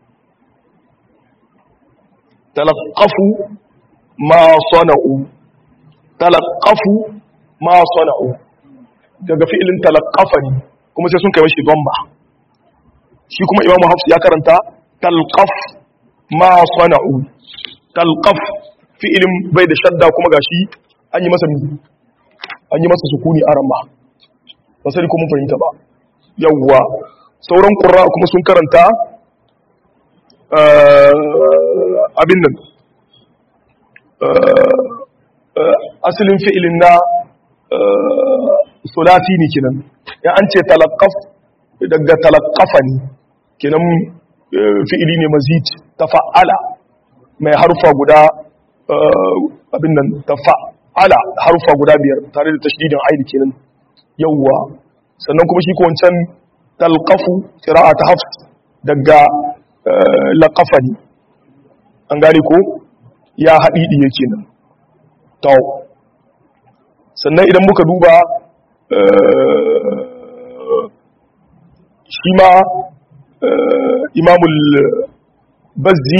talaqafu ma sana'u talaqafu ma sana'u daga fi'ilin talaqafa ne kuma sai sun kai mashi dhamma shi kuma imamu hafs ya karanta talqaf ma sana'u talqaf fi'ilin bai da shadda kuma gashi an yi masa an yi masa sukuni a ramma ba sai kuma fahimta ba yawwa sauran qurra kuma sun karanta abin nan asalin fi'ilin na sulasi ne kinan ya an ce talaqqaf daga talaqqafa ne kinan fi'ili ne mazid tafa'ala mai harfa guda abin nan tafa'ala harfa guda biyar tare da tashdidin aini kenan yawwa sannan kuma shi ko wancan talqafu qira'at hafs daga laqafa ne an gane ko ya hadidi yake nan to sannan idan muka duba shi ma imamul bazzi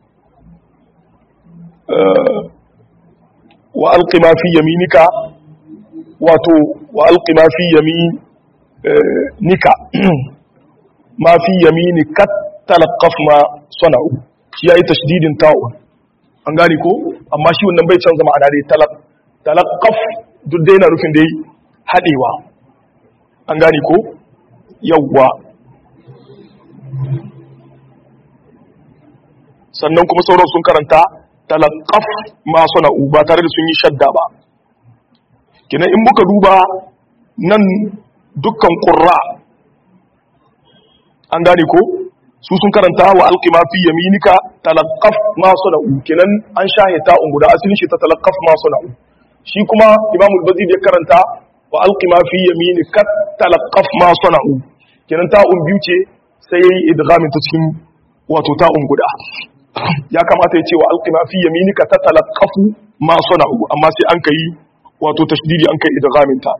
wa alqi ma fi yaminika wato wa alqi ma fi yaminika ma fi yaminika talaqqaf ma sana'u shi yayi tashdidin ta'un an gane ko amma shi wannan bai canza ma'ana dai talaqqaf duk dai na rufin dai hadewa an gane ko yawwa sannan kuma sauran sun karanta talaqaf ma sana'u ba tare da sun yi shadda ba kina in muka duba nan dukkan qurra an gane ko su sun karanta wa alqima fi yaminika talaqqaf ma sana'u kenan an shahita un guda asalin shi ta talaqqaf ma sana'u shi kuma imamul bazid ya karanta wa alqima fi yaminika talaqqaf ma sana'u kenan ta'un biyu ce sai yayi idghamin ta cikin wato ta'un guda ya kamata ya ce wa alqima fi yaminika ta talaqqafu ma sana'u amma sai an kai wato tashdidi an kai idghamin ta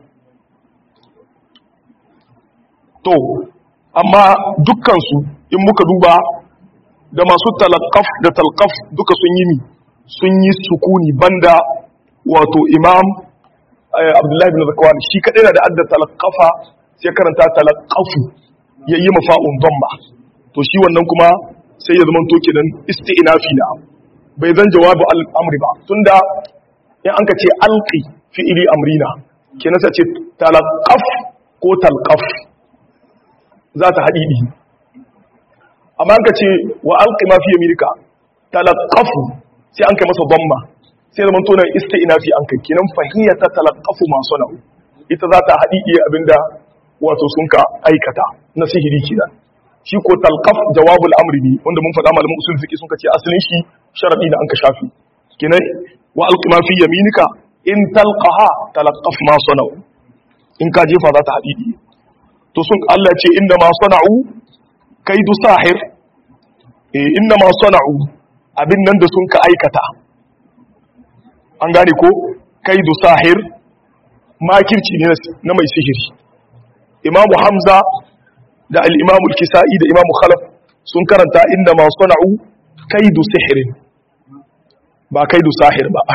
to amma dukkan su in muka duba da masu talaqqaf da talqaf duka sun yi mi sun yi sukuni banda wato imam abdullahi bin zakwan shi kadai na da adda talaqqafa sai karanta talaqqafu yayi mafa'un dhamma to shi wannan kuma sai ya zama to kenan isti'nafi na bai zan jawabu al-amri ba tunda in an ka ce alqi fi'ili amrina kenan sai ce talaqqaf ko talqaf za ta hadidi amma an ka ce wa alqi ma fi yamirika talaqqafu sai an kai masa dhamma sai zama to nan isti'nafi an kai kenan fahiyata talaqqafu ma sana'u ita za ta hadidi abinda wato sun ka aikata na sihiri kenan shi ko talqaf jawabul amri ne wanda mun faɗa malamin usul fiqi sun ce asalin shi sharadi da an ka shafi kenan wa alqima fi yaminika in talqaha talaqqaf ma sana'u in ka jefa za ta hadidi to sun Allah ce inda ma sana'u kaidu sahir eh inda ma sana'u abin nan da sun ka aikata an gane ko kaidu sahir makirci ne na mai sihiri imamu hamza da al'imamu kisa'i da imamu khalaf sun karanta inda ma sana'u kaidu sihirin ba kaidu sahir ba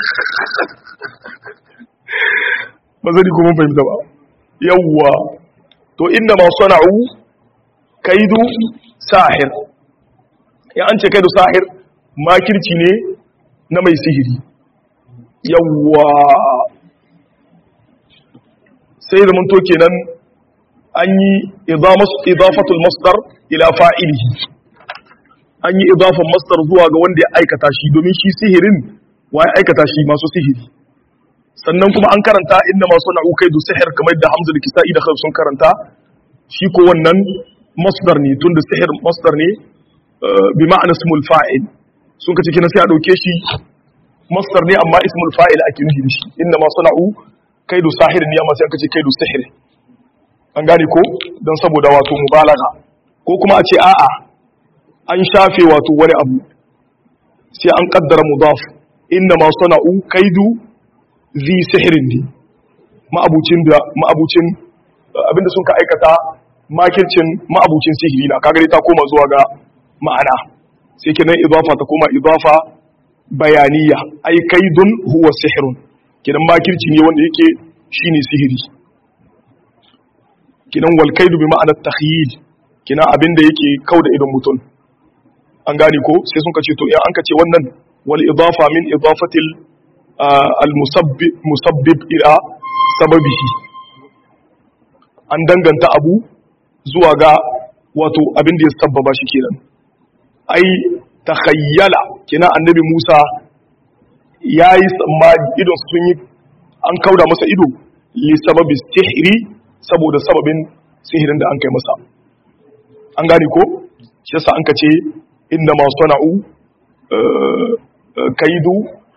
ba zai kuma fahimta ba yawwa to inda ma sana'u kaidu sahir ya an ce kaidu sahir makirci ne na mai sihiri yawwa sai da to kenan an yi idafatul masdar ila fa'ilihi an yi idafan masdar zuwa ga wanda ya aikata shi domin shi sihirin wa ya aikata shi masu sihiri sannan kuma an karanta inda masu na'ukai da sihir kamar da hamza da kisa'i da khalif sun karanta shi ko wannan masdar ne tun da sihir masdar ne bi ma'ana ismul fa'il sun kace kina sai a dauke shi masdar ne amma ismul fa'il ake nufi da shi inda masu na'u kaidu sahirin ne amma sai aka ce kaidu sihir an gane ko don saboda wato mubalaga ko kuma a ce a'a an shafe wato wani abu sai an kaddara mudaf inna ma sana'u kaidu zi sihirin ne ma'abucin da ma'abucin abinda sun ka aikata makircin ma'abucin sihiri na kagare ta koma zuwa ga ma'ana sai kenan idafa ta koma idafa bayaniya ai kaidun huwa sihirun kenan makirci ne wanda yake shine sihiri kinan wal kaidu bi ma'anar takhyil kina abinda yake kauda idon mutum an gane ko sai sun kace to in an kace wannan wal idafa min idafatil al musabbib musabbib ila sababihi an danganta abu zuwa ga wato abinda ya sabbaba shi kenan ai takhayyala kina annabi Musa yayi tsammani idon sun yi an kauda masa ido li sababi sihiri saboda sababin sihirin da an kai masa an gane ko shi yasa an kace inda ma sana'u kaidu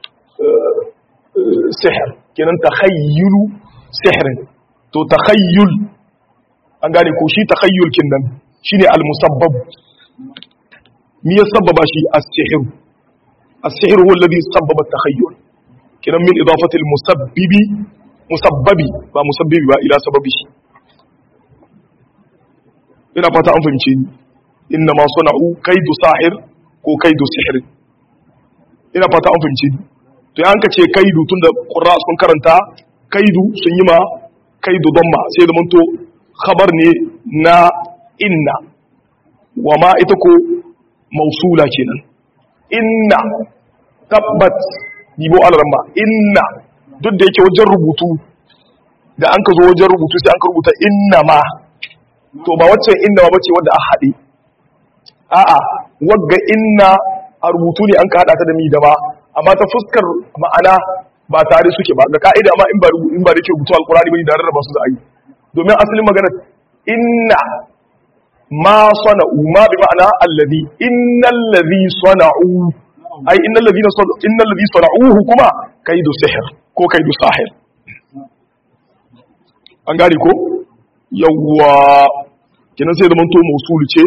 sihir kenan takhayyulu sihirin to takhayyul an gane ko shi takhayyul kinnan shine al-musabbab me ya sababa shi as-sihr as-sihr huwa alladhi sabbaba at-takhayyul kenan min idafati al-musabbibi musabbabi ba musabbibi ba ila sababi ina fata an fahimce ni inna ma sana'u kaidu sahir ko kaidu sihir ina fata an fahimce ni to ya hanka ce kaidu tunda qurra sun karanta kaidu sun yi ma kaidu damma sai da manto khabar ne na inna wa ma ita ko mausula kenan inna tabbat yibo alarma inna duk da yake wajen rubutu da an ka zo wajen rubutu sai an ka rubuta inna ma to ba waccan inna ma bace wanda a haɗe a'a wagga inna a rubutu ne an ka haɗa ta da mi da ba amma ta fuskar ma'ana ba tare suke ba ga ka'ida amma in ba in ba da ke rubutu alkurani bane da rarraba su za a yi domin asalin magana inna ma sana'u ma bi ma'ana allazi innal ladhi sana'u ai innal ladhina innal ladhi sana'uhu kuma kaidu sihr ko kaidu sahir an gane ko yawwa kenan sai zaman to mausul ce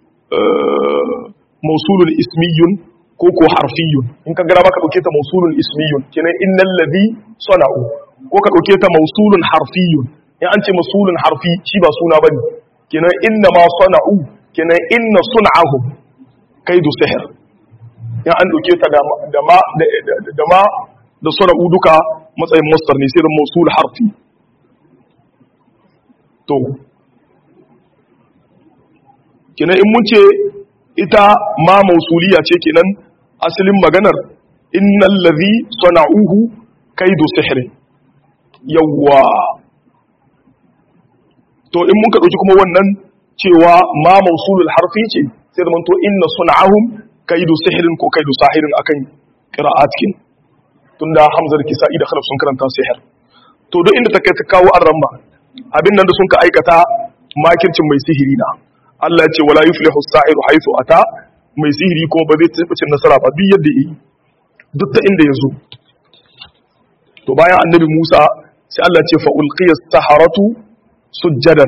mausulun ismiyun ko ko harfiyun in ka gara ka dauke ta mausulun ismiyun kenan innal ladhi sana'u ko ka dauke ta mausulun harfiyun in an ce mausulun harfi shi ba suna bane kenan inna ma sana'u kenan inna sun'ahum kaidu sihr in an dauke ta da da ma da ma da sana'u duka matsayin masdar ne sai da mausul harfi to kenan in mun ce ita ma mausuliya ce kenan asalin maganar innal ladhi sana'uhu kaidu sihrin yawwa to in mun ka dauki kuma wannan cewa ma mausulul harfi ce sai zaman to inna sun'ahum kaidu sihrin ko kaidu sahirin akan qira'atkin tunda hamzar kisa'i da khalaf sun karanta sihir to duk inda ta kai ta kawo arramma abin nan da sun ka aikata makircin mai sihiri na Allah ce wala yuflihu as-sa'iru haythu ata mai sihiri kuma ba zai tafi cin nasara ba duk yadda yi duk ta inda yazo to bayan annabi Musa sai Allah ce fa ulqiya as-saharatu sujjadan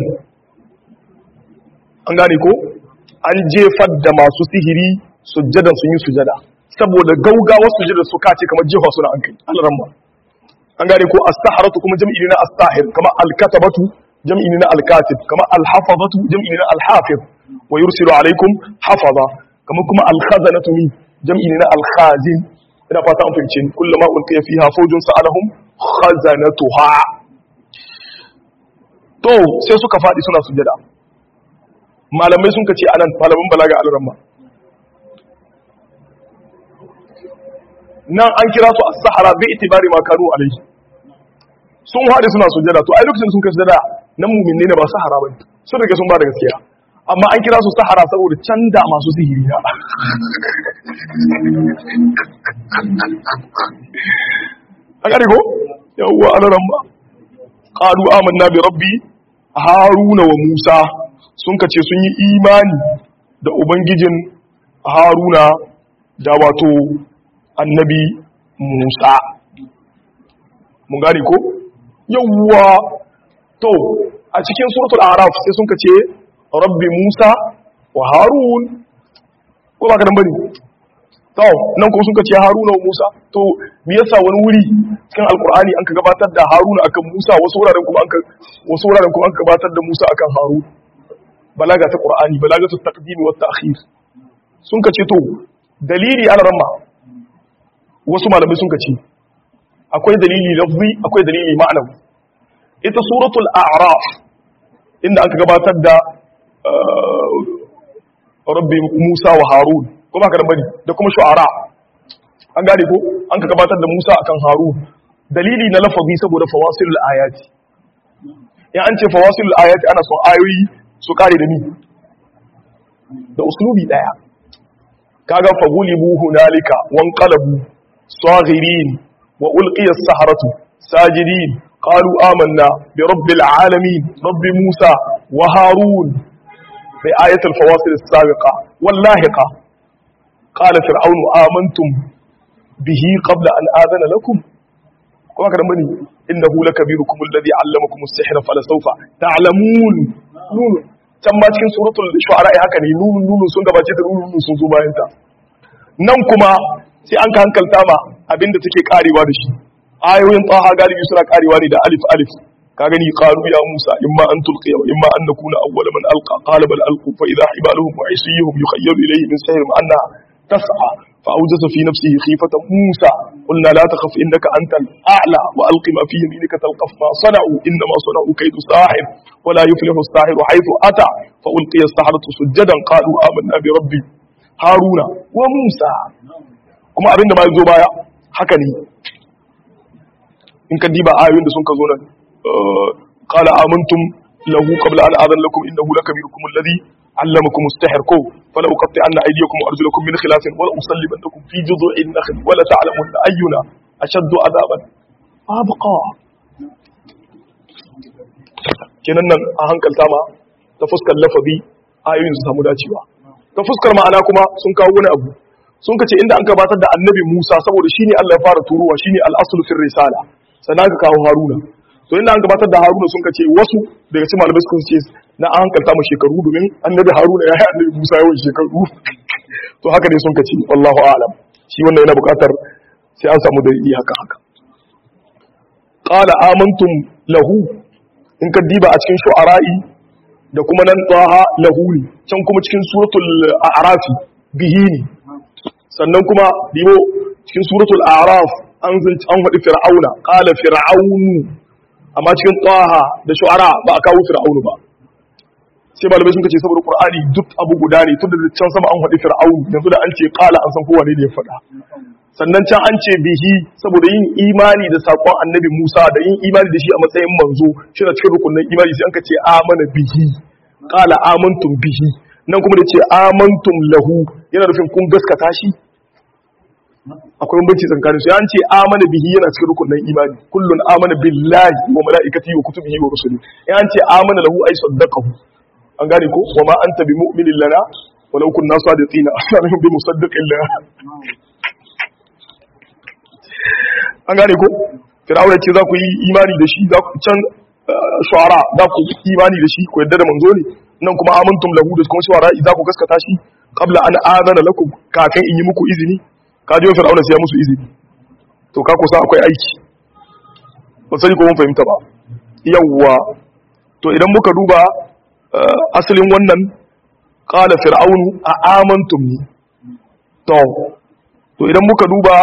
an gane ko an jefar da masu sihiri sujjadan sun yi sujada saboda gaugawar sujada su kace kamar jefa suna an kai Allah an gane ko as-saharatu kuma jam'i ne na as-sahir kama al-katabatu jam'i ne na al-katib kama al-hafazatu jam'i ne na al-hafiz wa yursilu alaykum hafaza kama kuma al-khazanatu min jam'i ne na al-khazin ina fata an fahimce ni kullama ulqiya fiha fawjun sa'alahum khazanatuha to sai suka fadi suna sujada malamai sun kace anan malaman balaga al-ramma nan an kira su as-sahara bi itibari ma kanu alayhi sun haɗe suna sujada to ai lokacin sun kai sujada nan mu'min ne ba sahara bane sun rike sun ba da gaskiya amma an kira su sahara saboda canda masu sihiri na a gari ko yawwa alaran ba qalu amanna bi rabbi haruna wa musa sun kace sun yi imani da ubangijin haruna da wato annabi musa mun gane ko yawwa to a cikin suratul araf sai sun kace rabbi musa wa harun ko ba ka dan bane to nan ko sun kace haruna wa musa to me yasa wani wuri cikin alqur'ani an ka gabatar da haruna akan musa wasu wuraren kuma an ka wasu wuraren kuma an ka gabatar da musa akan harun balaga ta qur'ani balaga ta taqdim wa ta'khir sun kace to dalili ala ramma wasu malamai sun kace akwai dalili lafzi akwai dalili ma'anawi ita suratul a'raf inda aka gabatar da rabbi Musa wa Harun ko ba ka da bari da kuma shu'ara an gane ko an ka gabatar da Musa akan Harun dalili na lafazi saboda fawasilul ayati in an ce fawasilul ayati ana son ayoyi su kare da ni da uslubi daya kaga fagulibu hunalika wanqalabu saghirin wa ulqiya as-saharatu sajidin qalu amanna bi rabbil alamin rabbi musa wa harun fi ayatul fawasil as-sabiqa wallahiqa qala fir'aunu amantum bihi qabla an adana lakum kuma kada bane innahu lakabirukum alladhi 'allamakum as-sihra falasawfa ta'lamun nun can ma cikin suratul shu'ara haka ne nunun nunun sun gabace da nunun nunun sun zo bayan ta nan kuma sai an ka hankalta ma abinda take karewa da shi ayoyin taha galibi suna karewa ne da alif alif ka gani qalu ya musa imma an tulqiya wa imma an nakuna awwala man alqa qala bal alqu fa idha hibaluhum wa isiyuhum yukhayyalu ilayhi min sihrihim anna tas'a fa awjasa fi nafsihi khifatan musa qulna la takhaf innaka antal a'la wa alqi ma fi yaminika talqaf ma sana'u inma sana'u kaydu sahir wa la yuflihu as-sahiru haythu ata fa ulqiya as-saharatu sujadan qalu amanna bi rabbi haruna wa musa kuma abinda ba zo baya haka ne in ka diba ayoyin da sun ka zo nan qala amantum lahu qabla an adan lakum innahu lakabirukum alladhi allamakum as-sihr ko fala uqatti anna aydiyakum wa arjulakum min khilafin wa usallibannakum fi judhu'in nakhl wa la ta'lamun ayyuna ashaddu adaban abqa kenan nan a hankalta ma ta fuskar lafazi ayoyin su samu dacewa ta fuskar ma'ana kuma sun kawo wani abu sun kace inda an gabatar da annabi Musa saboda shine Allah ya fara turuwa shine al-aslu fil risala sannan ka kawo Haruna to inda an gabatar da Haruna sun kace wasu daga cikin malamai sun ce na an hankalta mu shekaru domin annabi Haruna ya yi annabi Musa yawan shekaru to haka ne sun kace wallahu a'lam shi wannan yana buƙatar sai an samu dalili haka haka qala amantum lahu in ka diba a cikin shu'ara'i da kuma nan tsaha lahu ne can kuma cikin suratul a'rafi bihi ne sannan kuma dibo cikin suratul a'raf an an faɗi fir'auna qala fir'aunu amma cikin tsaha da shu'ara ba a kawo fir'aunu ba sai malamai sun ce saboda qur'ani duk abu guda ne tun da can sama an faɗi fir'aunu yanzu da an ce qala an san kowa ne da ya faɗa sannan can an ce bihi saboda yin imani da sakon annabi Musa da yin imani da shi a matsayin manzo shi na cikin rukunin imani sai an ka ce amana bihi qala amantum bihi nan kuma da ce amantum lahu yana nufin kun gaskata shi akwai bambanci tsakanin su an ce amana bihi yana cikin rukunin imani kullun amana billahi wa malaikatihi wa kutubihi wa rusulihi ya an ce amana lahu ay saddaqahu an gane ko wa ma anta bi mu'minin lana walau kunna sadiqina asarihim bi musaddiqin lana an gane ko fir'auna ce za ku yi imani da shi za ku can shuara za ku yi imani da shi ku yadda da manzo ne nan kuma amantum lahu da kuma shuara za ku gaskata shi qabla an azana lakum kafin in yi muku izini ka ji fir'auna sai ya musu izini to ka kusa akwai aiki ba sai ko mun fahimta ba yawwa to idan muka duba asalin wannan qala fir'aunu a amantum ni to to idan muka duba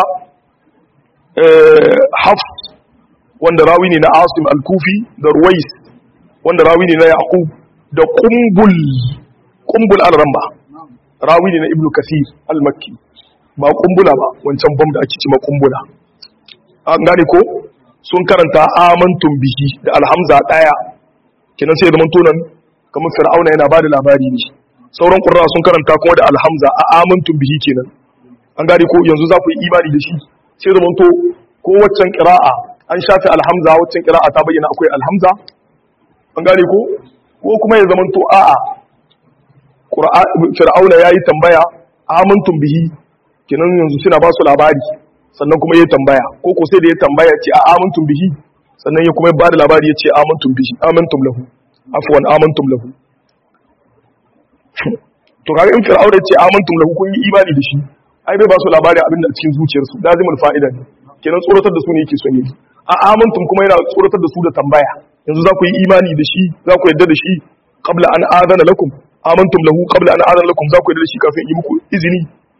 hafs wanda rawi ne na asim al-kufi da ruwais wanda rawi ne na yaqub da qumbul qumbul al-ramba rawi ne na ibnu kasir al-makki ba kumbula ba wancan bam da ake cima kumbula an gane ko sun karanta amantum bihi da alhamza daya kenan sai zaman tonan kamar fir'auna yana bada labari ne sauran qurra sun karanta kuma da alhamza a amantum bihi kenan an gane ko yanzu za ku yi imani da shi sai zaman to ko waccan qira'a an shafe alhamza waccan qira'a ta bayyana akwai alhamza an gane ko ko kuma ya zaman to a'a fir'auna yayi tambaya amantum bihi kenan yanzu suna ba su labari sannan kuma ya tambaya ko ko sai da ya tambaya ce a amantum bihi sannan ya kuma ba da labari ya ce amantum bihi amantum lahu afwan amantum lahu to kaga in fir'auna ya ce amantum lahu kun yi imani da shi ai bai ba su labari abin da cikin zuciyarsu lazimul fa'ida ne kenan tsoratar da su ne yake son yi a amantum kuma yana tsoratar da su da tambaya yanzu za ku yi imani da shi za ku yadda da shi qabla an adana lakum amantum lahu qabla an adana lakum za ku yadda da shi kafin yi muku izini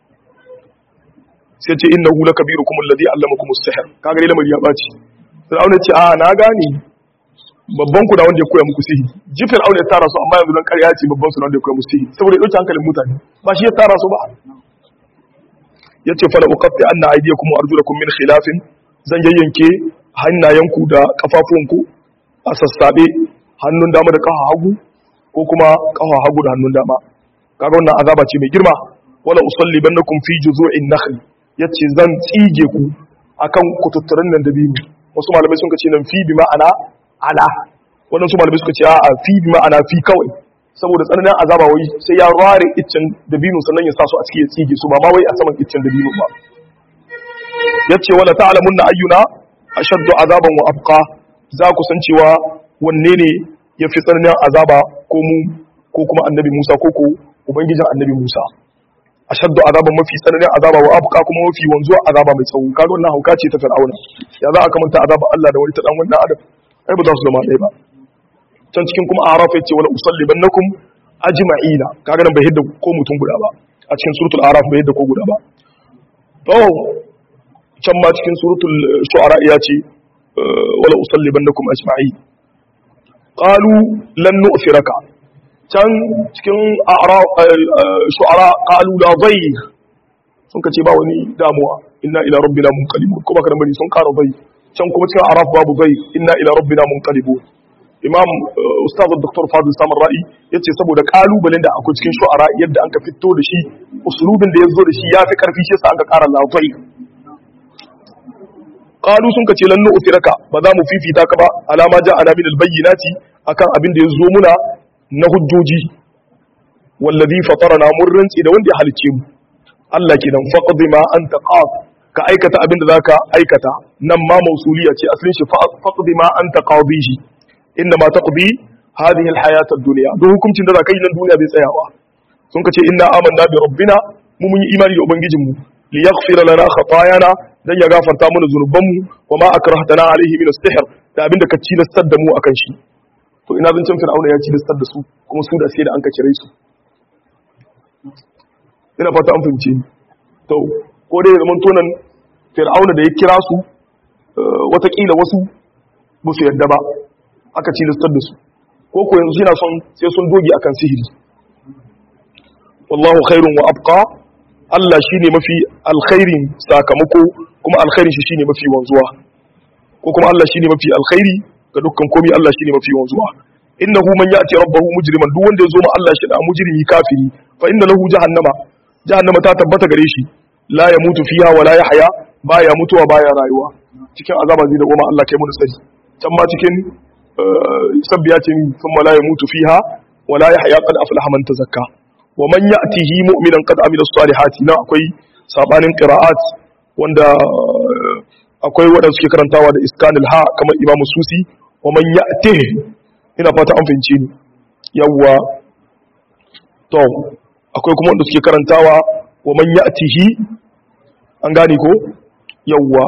sai ce innahu lakabirukum alladhi allamakum as-sihr kaga dai lamari ya baci Fir'auna ce a na gane babban ku da wanda ya koya muku sihiri ji Fir'auna ya tara su amma yanzu dan ƙarya ce babban su da wanda ya koya muku sihiri saboda ya dauki hankalin mutane ba shi ya tara su ba yace fala uqatti anna aydiyakum wa arjulakum min khilafin zan yayyanke hannayenku da kafafuwanku a sassabe hannun dama da kafa hagu ko kuma kafa hagu da hannun dama kaga wannan azaba ce mai girma wala usallibannakum fi juzu'in nakhl yace zan tsige ku akan kututturan nan da biyu wasu malamai sun ce nan fi bi ma'ana ala wannan su malamai suka ce a fi bi ma'ana fi kawai saboda tsananin azaba wai sai ya rare iccen da biyu sannan ya sa su a cikin ya tsige su ba ma wai a saman iccen da biyu ba yace wala ta'lamunna ayyuna ashaddu azaban wa abqa za ku san cewa wanne ne yafi tsananin azaba ko mu ko kuma annabi Musa ko ko ubangijin annabi Musa ashaddu azaban mafi tsananin azaba wa abqa kuma mafi wanzuwa azaba mai tsawo kaga wannan hauka ce ta fir'auna ya za a kamanta azaba Allah da wani ta dan wannan adam ai ba za su zama ɗaya ba can cikin kuma araf yace wala usallibannakum ajma'ina kaga nan bai hidda ko mutum guda ba a cikin suratul araf bai hidda ko guda ba to can ma cikin suratul shu'ara ya ce wala usallibannakum ajma'in qalu lan nu'thiraka can cikin shu'ara qalu la dhayr sun kace ba wani damuwa inna ila rabbina munqalibun kuma kana bari sun kara dhayr can kuma cikin araf babu dhayr inna ila rabbina munqalibun imam ustaz dr fadil samar ra'i yace saboda kalubalen da akwai cikin shu'ara yadda an ka fito da shi usulubin da yazo da shi yafi karfi shi yasa an ka kara la dhayr qalu sun kace lan nu'thiraka ba za mu fifita ka ba alama ja ana min albayyinati akan abin da ya zo muna na hujjoji wallazi fatarana mun rantsi da wanda ya halice mu Allah kenan faqdi ma anta qad ka aikata abin da zaka aikata nan ma mausuliya ce asalin shi faqdi ma anta qadihi inna ma taqdi hadhihi alhayat ad-dunya don hukuncin da zaka yi nan duniya bai tsayawa sun kace inna amanna bi rabbina mu mun yi imani da ubangijinmu li yaghfira lana khatayana dan ya gafarta mana zunubanmu wa ma akrahtana alaihi min as-sihr da abin da ka cilastar da mu akan shi to ina zancen fir'auna ya cilastar da su kuma su da sai da an ka kire su ina fata an fahimce ni to ko dai zaman tonan fir'auna da ya kira su watakila wasu ba su yadda ba aka cilastar da su ko ko yanzu yana son sai sun doge akan sihiri wallahu khairun wa abqa Allah shine mafi alkhairin sakamako kuma alkhairin shi shine mafi wanzuwa ko kuma Allah shine mafi alkhairi ga dukkan komai Allah shine mafi wanzuwa innahu man ya'ti rabbahu mujriman duk wanda ya zo ma Allah shi da mujrimi kafiri fa inna lahu jahannama jahannama ta tabbata gare shi la yamutu fiha wa la yahya baya mutuwa baya rayuwa cikin azaba zai da goma Allah kai mu sani can ma cikin sabbiya ce thumma la yamutu fiha wa la yahya qad aflaha man tazakka wa man ya'tihi mu'minan qad amila salihati na akwai sabanin qira'at wanda akwai wadanda suke karantawa da iskanil ha kamar imam susi wa man ya'tihi ina fata an fahimce ni yawwa to akwai kuma wanda suke karantawa wa man ya'tihi an gane ko yawwa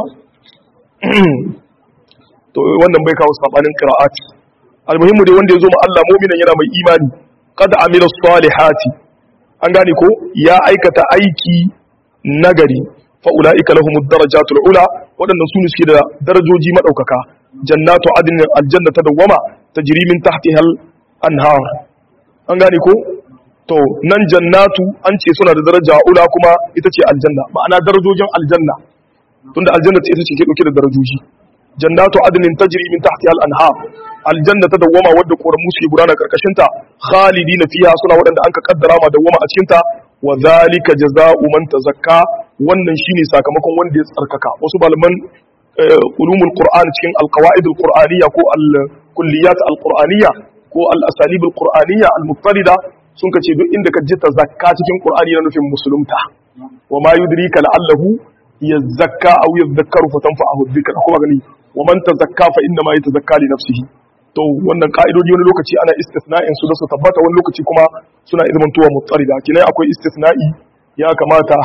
to wannan bai kawo sabanin qira'at almuhimmu dai wanda ya zo ma Allah mu'minan yana mai imani qad amila salihati an gane ko ya aikata aiki nagari fa ulaika lahumud darajatul ula wadannan su ne suke da darajoji madaukaka jannatu adnin aljanna ta dawama tajri min tahtiha anhar an gane ko to nan jannatu an ce suna da daraja ula kuma ita ce aljanna ma'ana darajojin aljanna tunda aljanna ita ce ke dauke da darajoji jannatu adnin tajri min tahtiha al-anhar aljanna ta dawwama wadda koramu suke gudana karkashin ta khalidina fiha suna wadanda anka kaddara ma dawwama a cikin ta wa zalika jazaa'u man tazakka wannan shine sakamakon wanda ya tsarkaka wasu malaman ulumul qur'an cikin alqawaid alqur'aniyya ko alkulliyat alqur'aniyya ko al-asalib alqur'aniyya almuttalida sun kace duk inda ka ji tazakka cikin qur'ani na nufin musulunta wa ma yudrika la'allahu yazakka aw yadhakkaru fatanfa'ahu dhikra kuma gani wa man tazakka fa inna ma yatazakka li nafsihi to wannan ka'idodi wani lokaci ana istisna'in su da su tabbata wani lokaci kuma suna izmantowa mutsarida kinai akwai istisna'i ya kamata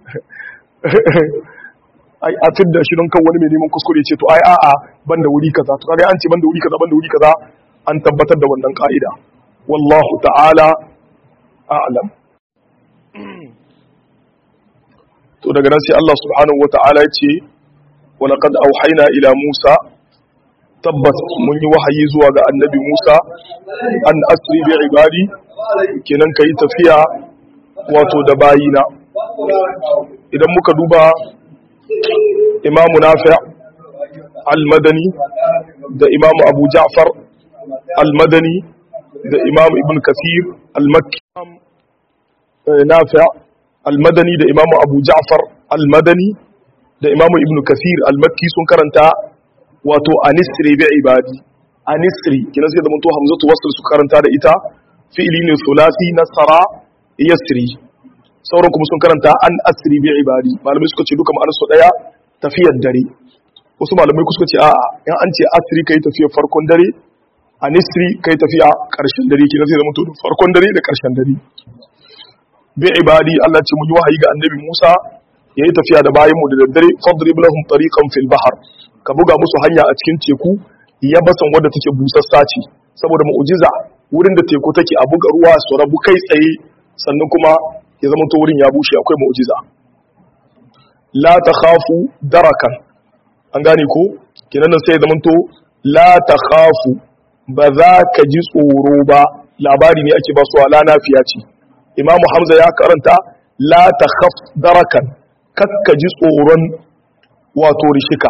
ai a tidda shi don kan wani mai neman kuskure ce to ai a'a ban da wuri kaza to kaga an ce ban da wuri kaza ban da wuri kaza an tabbatar da wannan ka'ida wallahu ta'ala a'lam to daga nan sai Allah subhanahu wata'ala ya ce wa laqad auhayna ila Musa tabbas mun yi wahayi zuwa ga annabi Musa an asri bi ibadi kenan kai tafiya wato da bayina idan muka duba imamu nafi al-madani da imamu abu ja'far al-madani da imamu ibn kasir al-makki nafi al-madani da imamu abu ja'far al-madani da imamu ibn kasir al-makki sun karanta wato anisri bi ibadi anisri kina sai da mun to hamzatu wasl su karanta da ita fi'li ne sulasi nasara yasri sauran kuma sun karanta an asri bi ibadi malamai suka ce duka ma'anar su daya tafiyar dare wasu malamai suka ce a'a in an ce asri kai tafiyar farkon dare anisri kai tafiya karshen dare kina sai da mun to farkon dare da karshen dare bi ibadi Allah ce mun yi wahayi ga annabi Musa yayi tafiya da bayin mu da daddare fadrib lahum tariqan fil bahr ka buga musu hanya a cikin teku ya basan wadda take busassa ce saboda mu'jiza wurin da teku take a buga ruwa su rabu kai tsaye sannan kuma ya zama to wurin ya bushe akwai mu'jiza la takhafu darakan an gane ko kinan nan sai ya zama to la takhafu ba za ka ji tsoro ba labari ne ake ba su ala nafiya ce imamu hamza ya karanta la takhaf darakan kakka ji tsoron wato rishika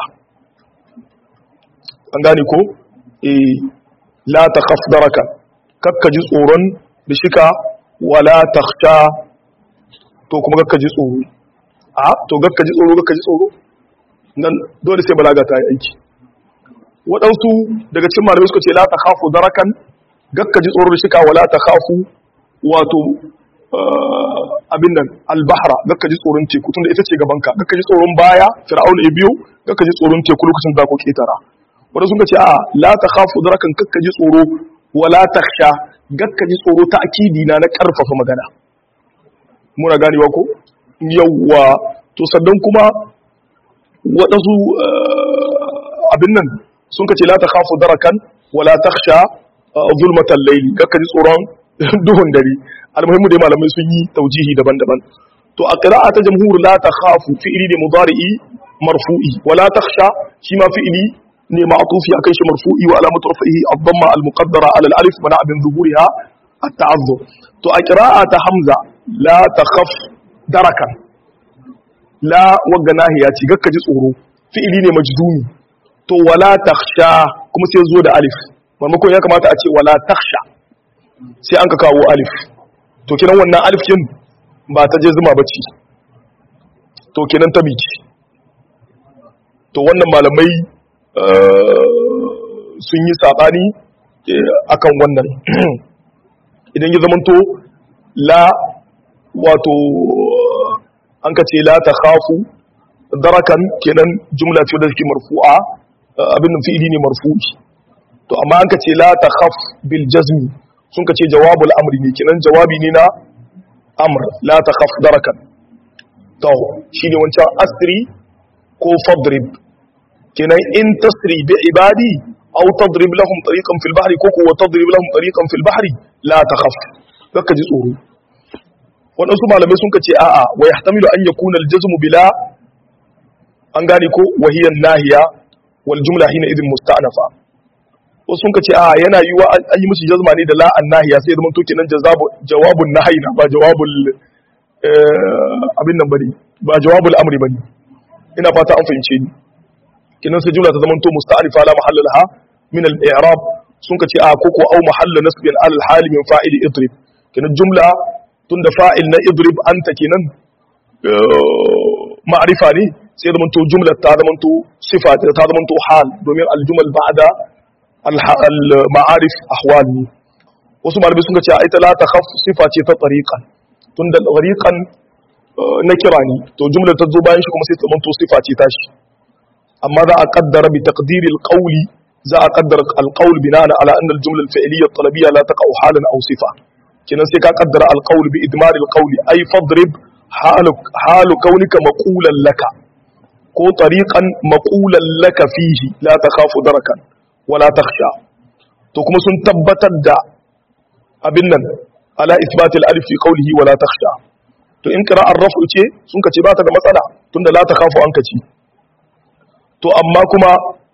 an gane ko eh la takhaf darakan kakka ji tsoron rishika wala takhsha to kuma kakka ji tsoro a to kakka ji tsoro kakka ji tsoro nan dole sai balaga ta yi aiki waɗansu daga cikin malamai suka ce la takhafu darakan gakka ji tsoron shika wala ta khafu wato abin nan albahra gakka ji tsoron teku tunda ita ce gabanka gakka ji tsoron baya fir'aun ya biyo gakka ji tsoron teku lokacin da ku ketara wanda sun ce a la ta khafu darakan gakka ji tsoro wala takhsha gakka ji tsoro ta akidi na na karfafa magana muna ganewa ko yawwa to sannan kuma waɗansu abin nan sun kace la ta khafu darakan wala takhsha zulmatan layli gakka ji tsoron duhun dare almuhimmu dai malamai sun yi taujihi daban-daban to a qira'a ta jamhur la takhafu fi'li ne mudari'i marfu'i wala takhsha shi ma fi'li ne ma'tufi akan shi marfu'i wa alamatu rafihi ad-damma al-muqaddara ala al-alif mana bin zuhuriha at-ta'azzur to a qira'a ta hamza la takhaf darakan la wagga nahiya ci gakka ji tsoro fi'li ne majdumi to wala takhsha kuma sai zo da alif maimakon ya kamata a ce wala takhsha sai an ka kawo alif to kinan wannan alif kin ba ta je zuma bace to kinan ta biki to wannan malamai sun yi sabani akan wannan idan ya zamanto la wato an ka ce la ta khafu darakan kenan jumla ce da take marfu'a abin nan fi'ili ne marfu'i to amma an ka ce la ta khaf bil jazmi sun ka ce jawabul amri ne kenan jawabi ne na amr la ta khaf darakan to shine wancan asri ko fadrib kenan in tasri bi ibadi aw tadrib lahum tariqan fil bahri ko ko tadrib lahum tariqan fil bahri la ta khaf kaka ji tsoro waɗansu malamai sun ka ce a'a wa yahtamilu an yakuna al jazmu bila an gane ko wahiyan nahiya wal jumla hina idin musta'nafa wasu sun ce a yana yi wa an yi musu jazma ne da la'an nahiya sai zama toke nan jawabun nahayi na ba jawabul abin nan bane ba jawabul amri bane ina fata an fahimce ni kinan sai jumla ta zama to musta'rifa la mahalla laha min al-i'rab sun ce a koko au mahalla nasbin al hali min fa'ili idrib kinan jumla tunda fa'il na idrib anta kinan ma'rifa ne sai zama to jumla ta zama to sifa ta zama to hal domin al-jumal ba'da al-ma'arif ahwal ne wasu malamai sun ce ita la ta khaf sifa ce ta tariqan tunda tariqan na kira ne to jumla ta zo bayan shi kuma sai ta manto sifa ce ta shi amma za a kaddara bi taqdiri al-qawli za a kaddara al-qawl bina'an ala anna al-jumla al-fi'liyya at-talabiyya la taqa'u halan aw sifa kinan sai ka kaddara al-qawl bi idmar al-qawl ay fadrib halu halu kaunika maqulan laka ko tariqan maqulan laka fihi la takhafu darakan wala takhsha to kuma sun tabbatar da abin nan ala isbatil alif fi qawlihi wala takhsha to in qira'ar raf'u ce sun kace ba ta da matsala tunda la takhafu an kace to amma kuma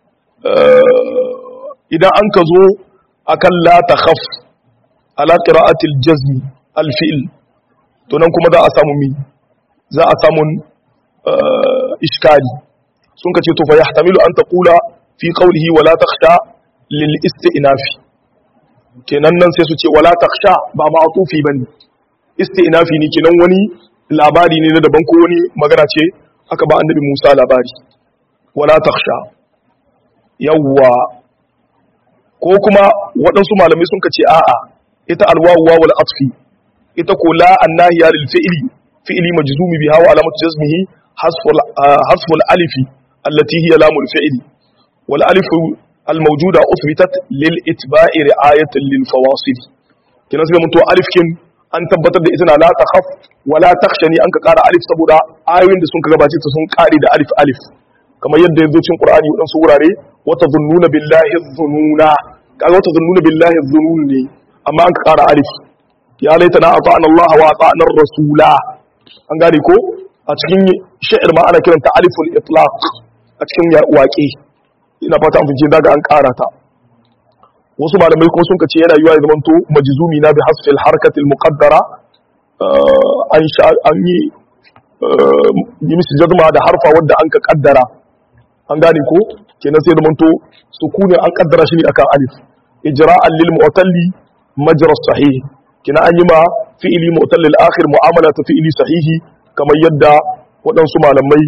idan an ka zo akan la takhaf ala qira'atil jazmi al fi'l to nan kuma za a samu mi za a samu iskali sun kace to fa yahtamilu an taqula fi qawlihi wala takhsha lil isti'nafi kenan nan sai su ce wala takhsha ba ma'tufi bane isti'nafi ne kenan wani labari ne na daban ko wani magana ce aka ba annabi Musa labari wala takhsha yawwa ko kuma waɗansu malamai sun kace a'a ita alwawu wal atfi ita ko la annahiya lil fi'li fi'li majzumi biha wa alamatu jazmihi hasful hasful alifi allati hiya lamul fi'li والالف الموجودة أثبتت للإتباع رعاية للفواصل كنا سيدا منتو ألف كن أن تبتد إذن لا تخف ولا تخشني أنك قال ألف سبودا آيوين دي سنك غباتي تسنك قاري دا ألف ألف كما يد يذو شن قرآن يؤدن سوراري وتظنون بالله الظنون قال وتظنون بالله الظنون أما أنك قال ألف يا ليتنا أطعنا الله وأطعنا الرسول an gane ko a cikin sha'ir ma ana kiranta aliful itlaq a cikin waƙe ina fata an fice daga an ƙara ta wasu malamai kuma sun kace yana yiwa ya zamanto majzumi na bi hasfil harkatil muqaddara an sha an yi yi mishi jazma da harfa wadda an ka kaddara an gane ko kenan sai zamanto sukunin an kaddara shi ne akan alif ijra'an lil mu'talli majra sahih kenan an yi ma fi'ili mu'talli al-akhir mu'amala ta fi'ili sahihi kamar yadda waɗansu malamai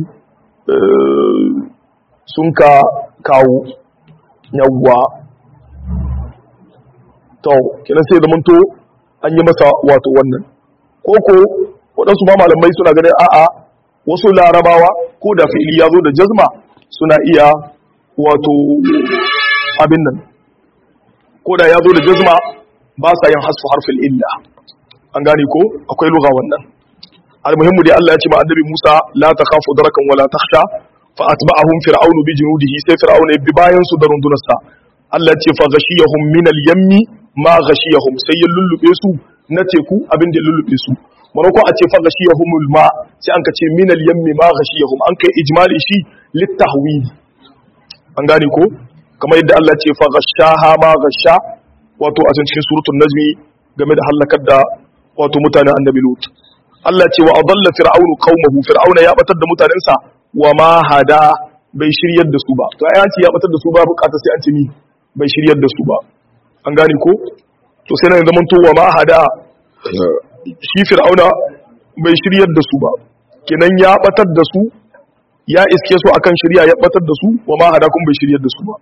sun ka kawo yawwa to kenan sai zaman to an yi masa wato wannan ko ko waɗansu ma malamai suna ganin a'a wasu larabawa ko da fi'ili ya zo da jazma suna iya wato abin nan ko da ya zo da jazma ba sa yin hasfu harfin illa an gane ko akwai lugha wannan almuhimmu dai Allah ya ce ma annabi Musa la takhafu darakan wala takhsha fa atba'ahum fir'aunu bi junudihi sai fir'auna ya bi bayan su da rundunarsa Allah ya ce fa ghashiyahum min al-yammi ma ghashiyahum sai ya lullube su na teku abin da ya lullube su maroko a ce fa ghashiyahumul ma sai an ka ce min al-yammi ma ghashiyahum an kai ijmali shi litahwil an gane ko kamar yadda Allah ce fa ghashaha ma ghasha wato a cikin suratul najmi game da halakar da wato mutanen annabi lut Allah ce wa adalla fir'aunu qaumahu fir'auna ya batar da mutanensa wa ma hada bai shiryar da su ba to ai an ce ya batar da su ba bukata sai an ce ni bai shiryar da su ba an gane ko to sai nan zaman to wa ma hada shi fir'auna bai shiryar da su ba kenan ya batar da su ya iske su akan shirya ya batar da su wa ma hada kun bai shiryar da su ba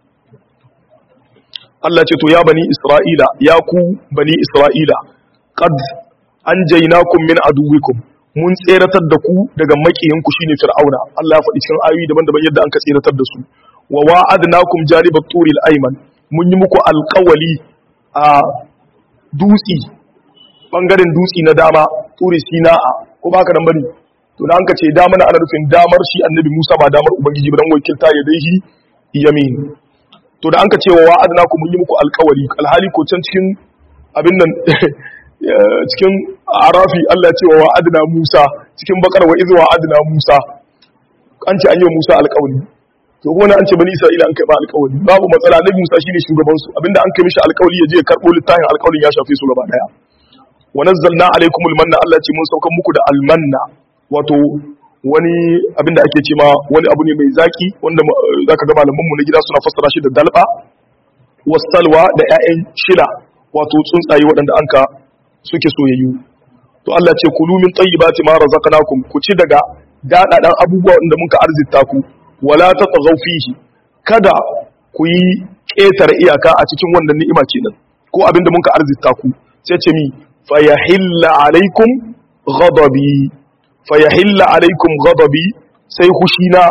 Allah ce to ya bani Isra'ila ya ku bani Isra'ila qad anjaynakum min aduwikum mun tseratar da ku daga makiyinku shine fir'auna Allah ya faɗi cikin ayoyi daban-daban yadda an ka tseratar da su wa wa'adnakum janibat turil ayman mun yi muku alƙawali a dutsi bangaren dutsi na dama turi sina'a ko ba ka nan bane to da an ka ce dama na ana nufin damar shi annabi Musa ba damar ubangiji ba dan wakilta ya dai shi yamin to da an ka ce wa wa'adnakum mun yi muku alƙawali alhali ko can cikin abin nan cikin arafi Allah ce wa wa'adna Musa cikin bakar wa izwa wa'adna Musa an ce an yi wa Musa alƙawari to kuma an ce bani Isra'ila an kai ba alƙawari babu matsala Nabi Musa shine shugaban su abinda an kai mishi alƙawari ya je ya karbo littafin alƙawarin ya shafe su gaba daya wa nazzalna alaikumul manna Allah ce mun saukan muku da almanna wato wani abinda ake ce ma wani abu ne mai zaki wanda zaka ga malaman mu na gida suna fassara shi da dalba wasalwa da ƴaƴan shila wato tsuntsaye waɗanda anka suke soyayyu to Allah ce kulu min tayyibati ma razaqnakum ku ci daga dadadan abubuwa da muka arzita ku wala tatghaw fihi kada ku yi ƙetare iyaka a cikin wannan ni'ima kenan ko abinda muka arzita ku sai ce mi fayahilla alaikum ghadabi fayahilla alaikum ghadabi sai hushina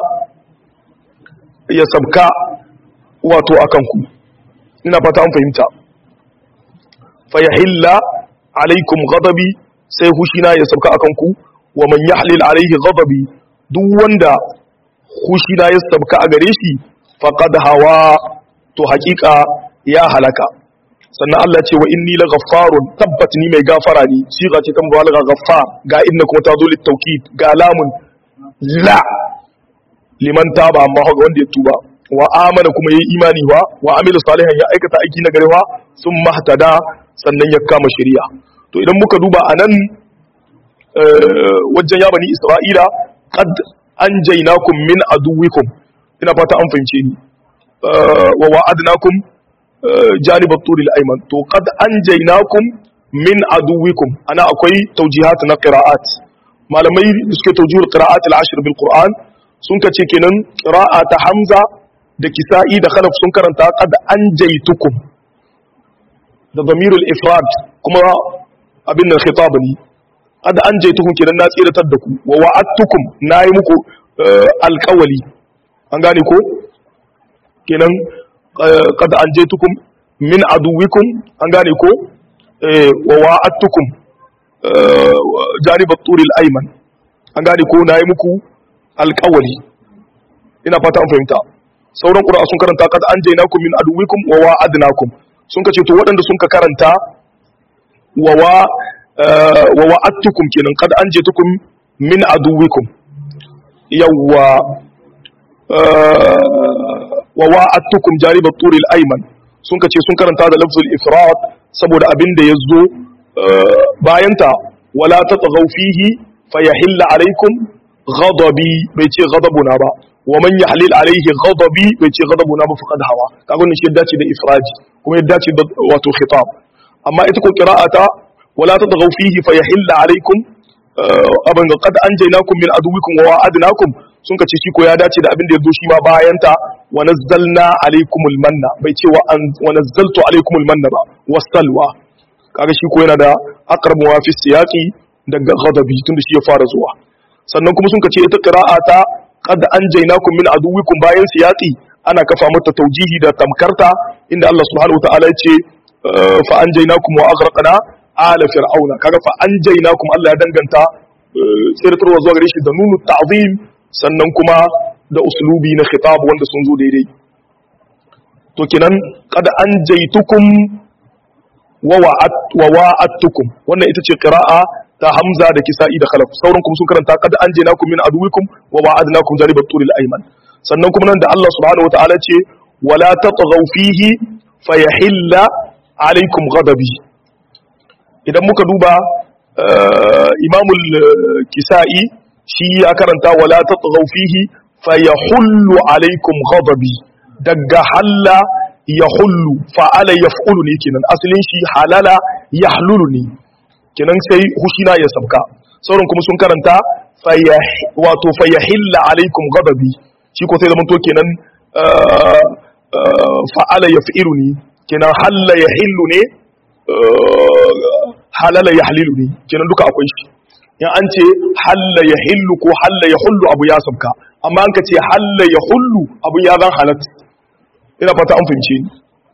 ya sabka wato akan ku ina fata an fahimta fayahilla alaikum ghadabi sai hushina ya sauka akan ku wa man yahlil alaihi ghadabi duk wanda hushina ya sauka a gare shi faqad hawa to hakika ya halaka sannan Allah ce wa inni la ghaffarun tabbat ni mai gafara ne siga ce ta mubalagha ghaffar ga inna kuma ta zo lit tawkid ga lamun la liman taba amma ga wanda ya tuba wa amana kuma yayi imani wa wa amila salihan ya aikata aiki na garewa sun mahtada sannan ya kama shari'a to idan muka duba a nan wajen ya bani isra'ila qad anjaynakum min aduwikum ina fata an fahimce ni wa wa'adnakum janib at-tur al-ayman to qad anjaynakum min aduwikum ana akwai tawjihat na qira'at malamai da suke tawjihul qira'at al-ashr bil qur'an sun kace kenan qira'a ta hamza da kisa'i da khalaf sun karanta qad anjaytukum da damirul ifrad kuma abin nan khitab ne qad anjaytukum kenan na tsiratar da ku wa wa'adtukum nayi muku alqawli an gane ko kenan qad anjaytukum min aduwikum an gane ko wa wa'adtukum janib at-tur al-ayman an gane ko nayi muku alqawli ina fata an fahimta sauran qur'a sun karanta qad anjaynakum min aduwikum wa wa'adnakum sun ka ce to waɗanda sun ka karanta wa wa'attukum kenan kad an je tukun min aduwikum yawwa wa wa'attukum jaribat turil ayman sun ka ce sun karanta da lafzul ifrat saboda abin da yazo bayanta wala tatghaw fihi fayahilla alaikum ghadabi bai ce ghadabuna ba wa man yahlil alaihi ghadabi bai ce ghadabuna ba faqad hawa kaga wannan shi dace da ifraji kuma ya dace da wato khitab amma ita ko qira'ata wala tadghaw fihi fayahilla alaykum abin ga qad anjaynakum min aduwikum wa wa'adnakum sun kace shi ko ya dace da abin da yazo shi ma bayan ta wa nazzalna alaikumul manna bai ce wa nazzaltu alaikumul manna ba wasalwa kaga shi ko yana da aqrabu wa fi siyaqi daga ghadabi tunda shi ya fara zuwa sannan kuma sun kace ita qira'a ta qad anjaynakum min aduwikum bayan siyaqi ana kafa mata taujihi da tamkarta inda Allah subhanahu wa ta'ala ya ce fa anjaynakum wa aghraqna ala fir'auna kaga fa anjaynakum Allah ya danganta tsirtarwa zuwa gare shi da nunu ta'zim sannan kuma da uslubi na khitab wanda sun zo daidai to kenan qad anjaytukum wa wa'at wa wa'attukum wannan ita ce qira'a ta hamza da kisa'i da khalaf sauran kuma sun karanta qad anjaynakum min aduwikum wa wa'adnakum janibat turil ayman sannan kuma nan da Allah subhanahu wataala ce wala tatghaw fihi fayahilla alaikum ghadabi idan muka duba imamul kisa'i shi ya karanta wala tatghaw fihi fayahullu alaikum ghadabi daga halla yahullu fa'ala yaf'ulu ne kenan asalin shi halala yahlulu ne kenan sai hushina ya sabka sauran kuma sun karanta wato fayahilla alaikum ghadabi shi ko sai zaman to kenan fa'ala yaf'ilu ne kenan halla yahillu ne halala yahlilu ne kenan duka akwai shi in an ce halla yahillu ko halla yahullu abu ya sabka amma an ka ce halla yahullu abu ya zan halatta ina fata an fahimce ni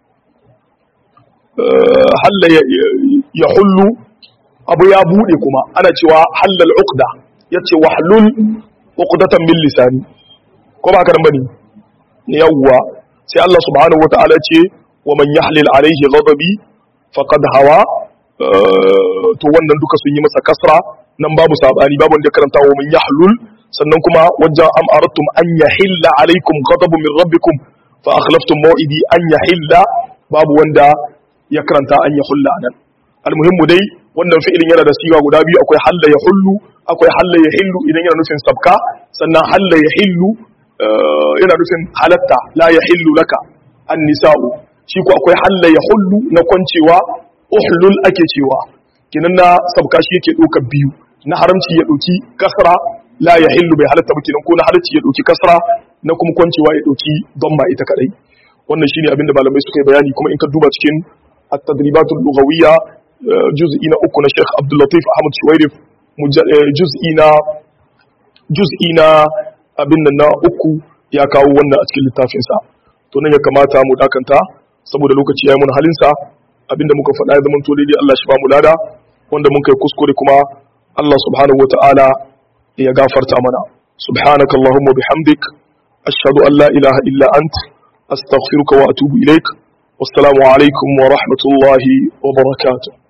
halla yahullu abu ya bude kuma ana cewa hallal uqda yace wahlul uqdatan min lisani ko ba karan bane yawwa sai Allah subhanahu wataala ce wa man yahlil alaihi ghadabi faqad hawa to wannan duka sun yi masa kasra nan babu sabani babu wanda karanta wa man yahlul sannan kuma wajen am aradtum an yahilla alaikum ghadabun min rabbikum fa akhlaftum maw'idi an yahilla babu wanda ya karanta an yahulla nan almuhimmu dai wannan fi'ilin yana da siga guda biyu akwai halla yahullu akwai halla yahillu idan yana nufin sabka sannan halla yahillu yana nufin halatta la yahillu laka an-nisa'u shi ko akwai halla yahullu na kwancewa uhlul ake cewa kinan na sabka shi yake ɗaukar biyu na haramci ya ɗauki kasra la ya hillu bai halatta ba kinan ko na halarci ya ɗauki kasra na kuma kwancewa ya ɗauki ma ita kadai wannan shine abinda malamai suka yi bayani kuma in ka duba cikin at-tadribatul lughawiyya juz'i na uku na Sheikh Abdul Latif Ahmad Shuwairif juz'i na juz'i na abin nan na uku ya kawo wannan a cikin littafin sa to nan ya kamata mu dakanta saboda lokaci ya yi mun halin sa abinda muka faɗa ya zama to daidai Allah shi ba mu lada wanda mun kai kuskure kuma Allah subhanahu wata'ala ya gafarta mana subhanaka allahumma bihamdik ashhadu an la ilaha illa ant astaghfiruka wa atubu ilaik wassalamu alaikum wa rahmatullahi wa barakatuh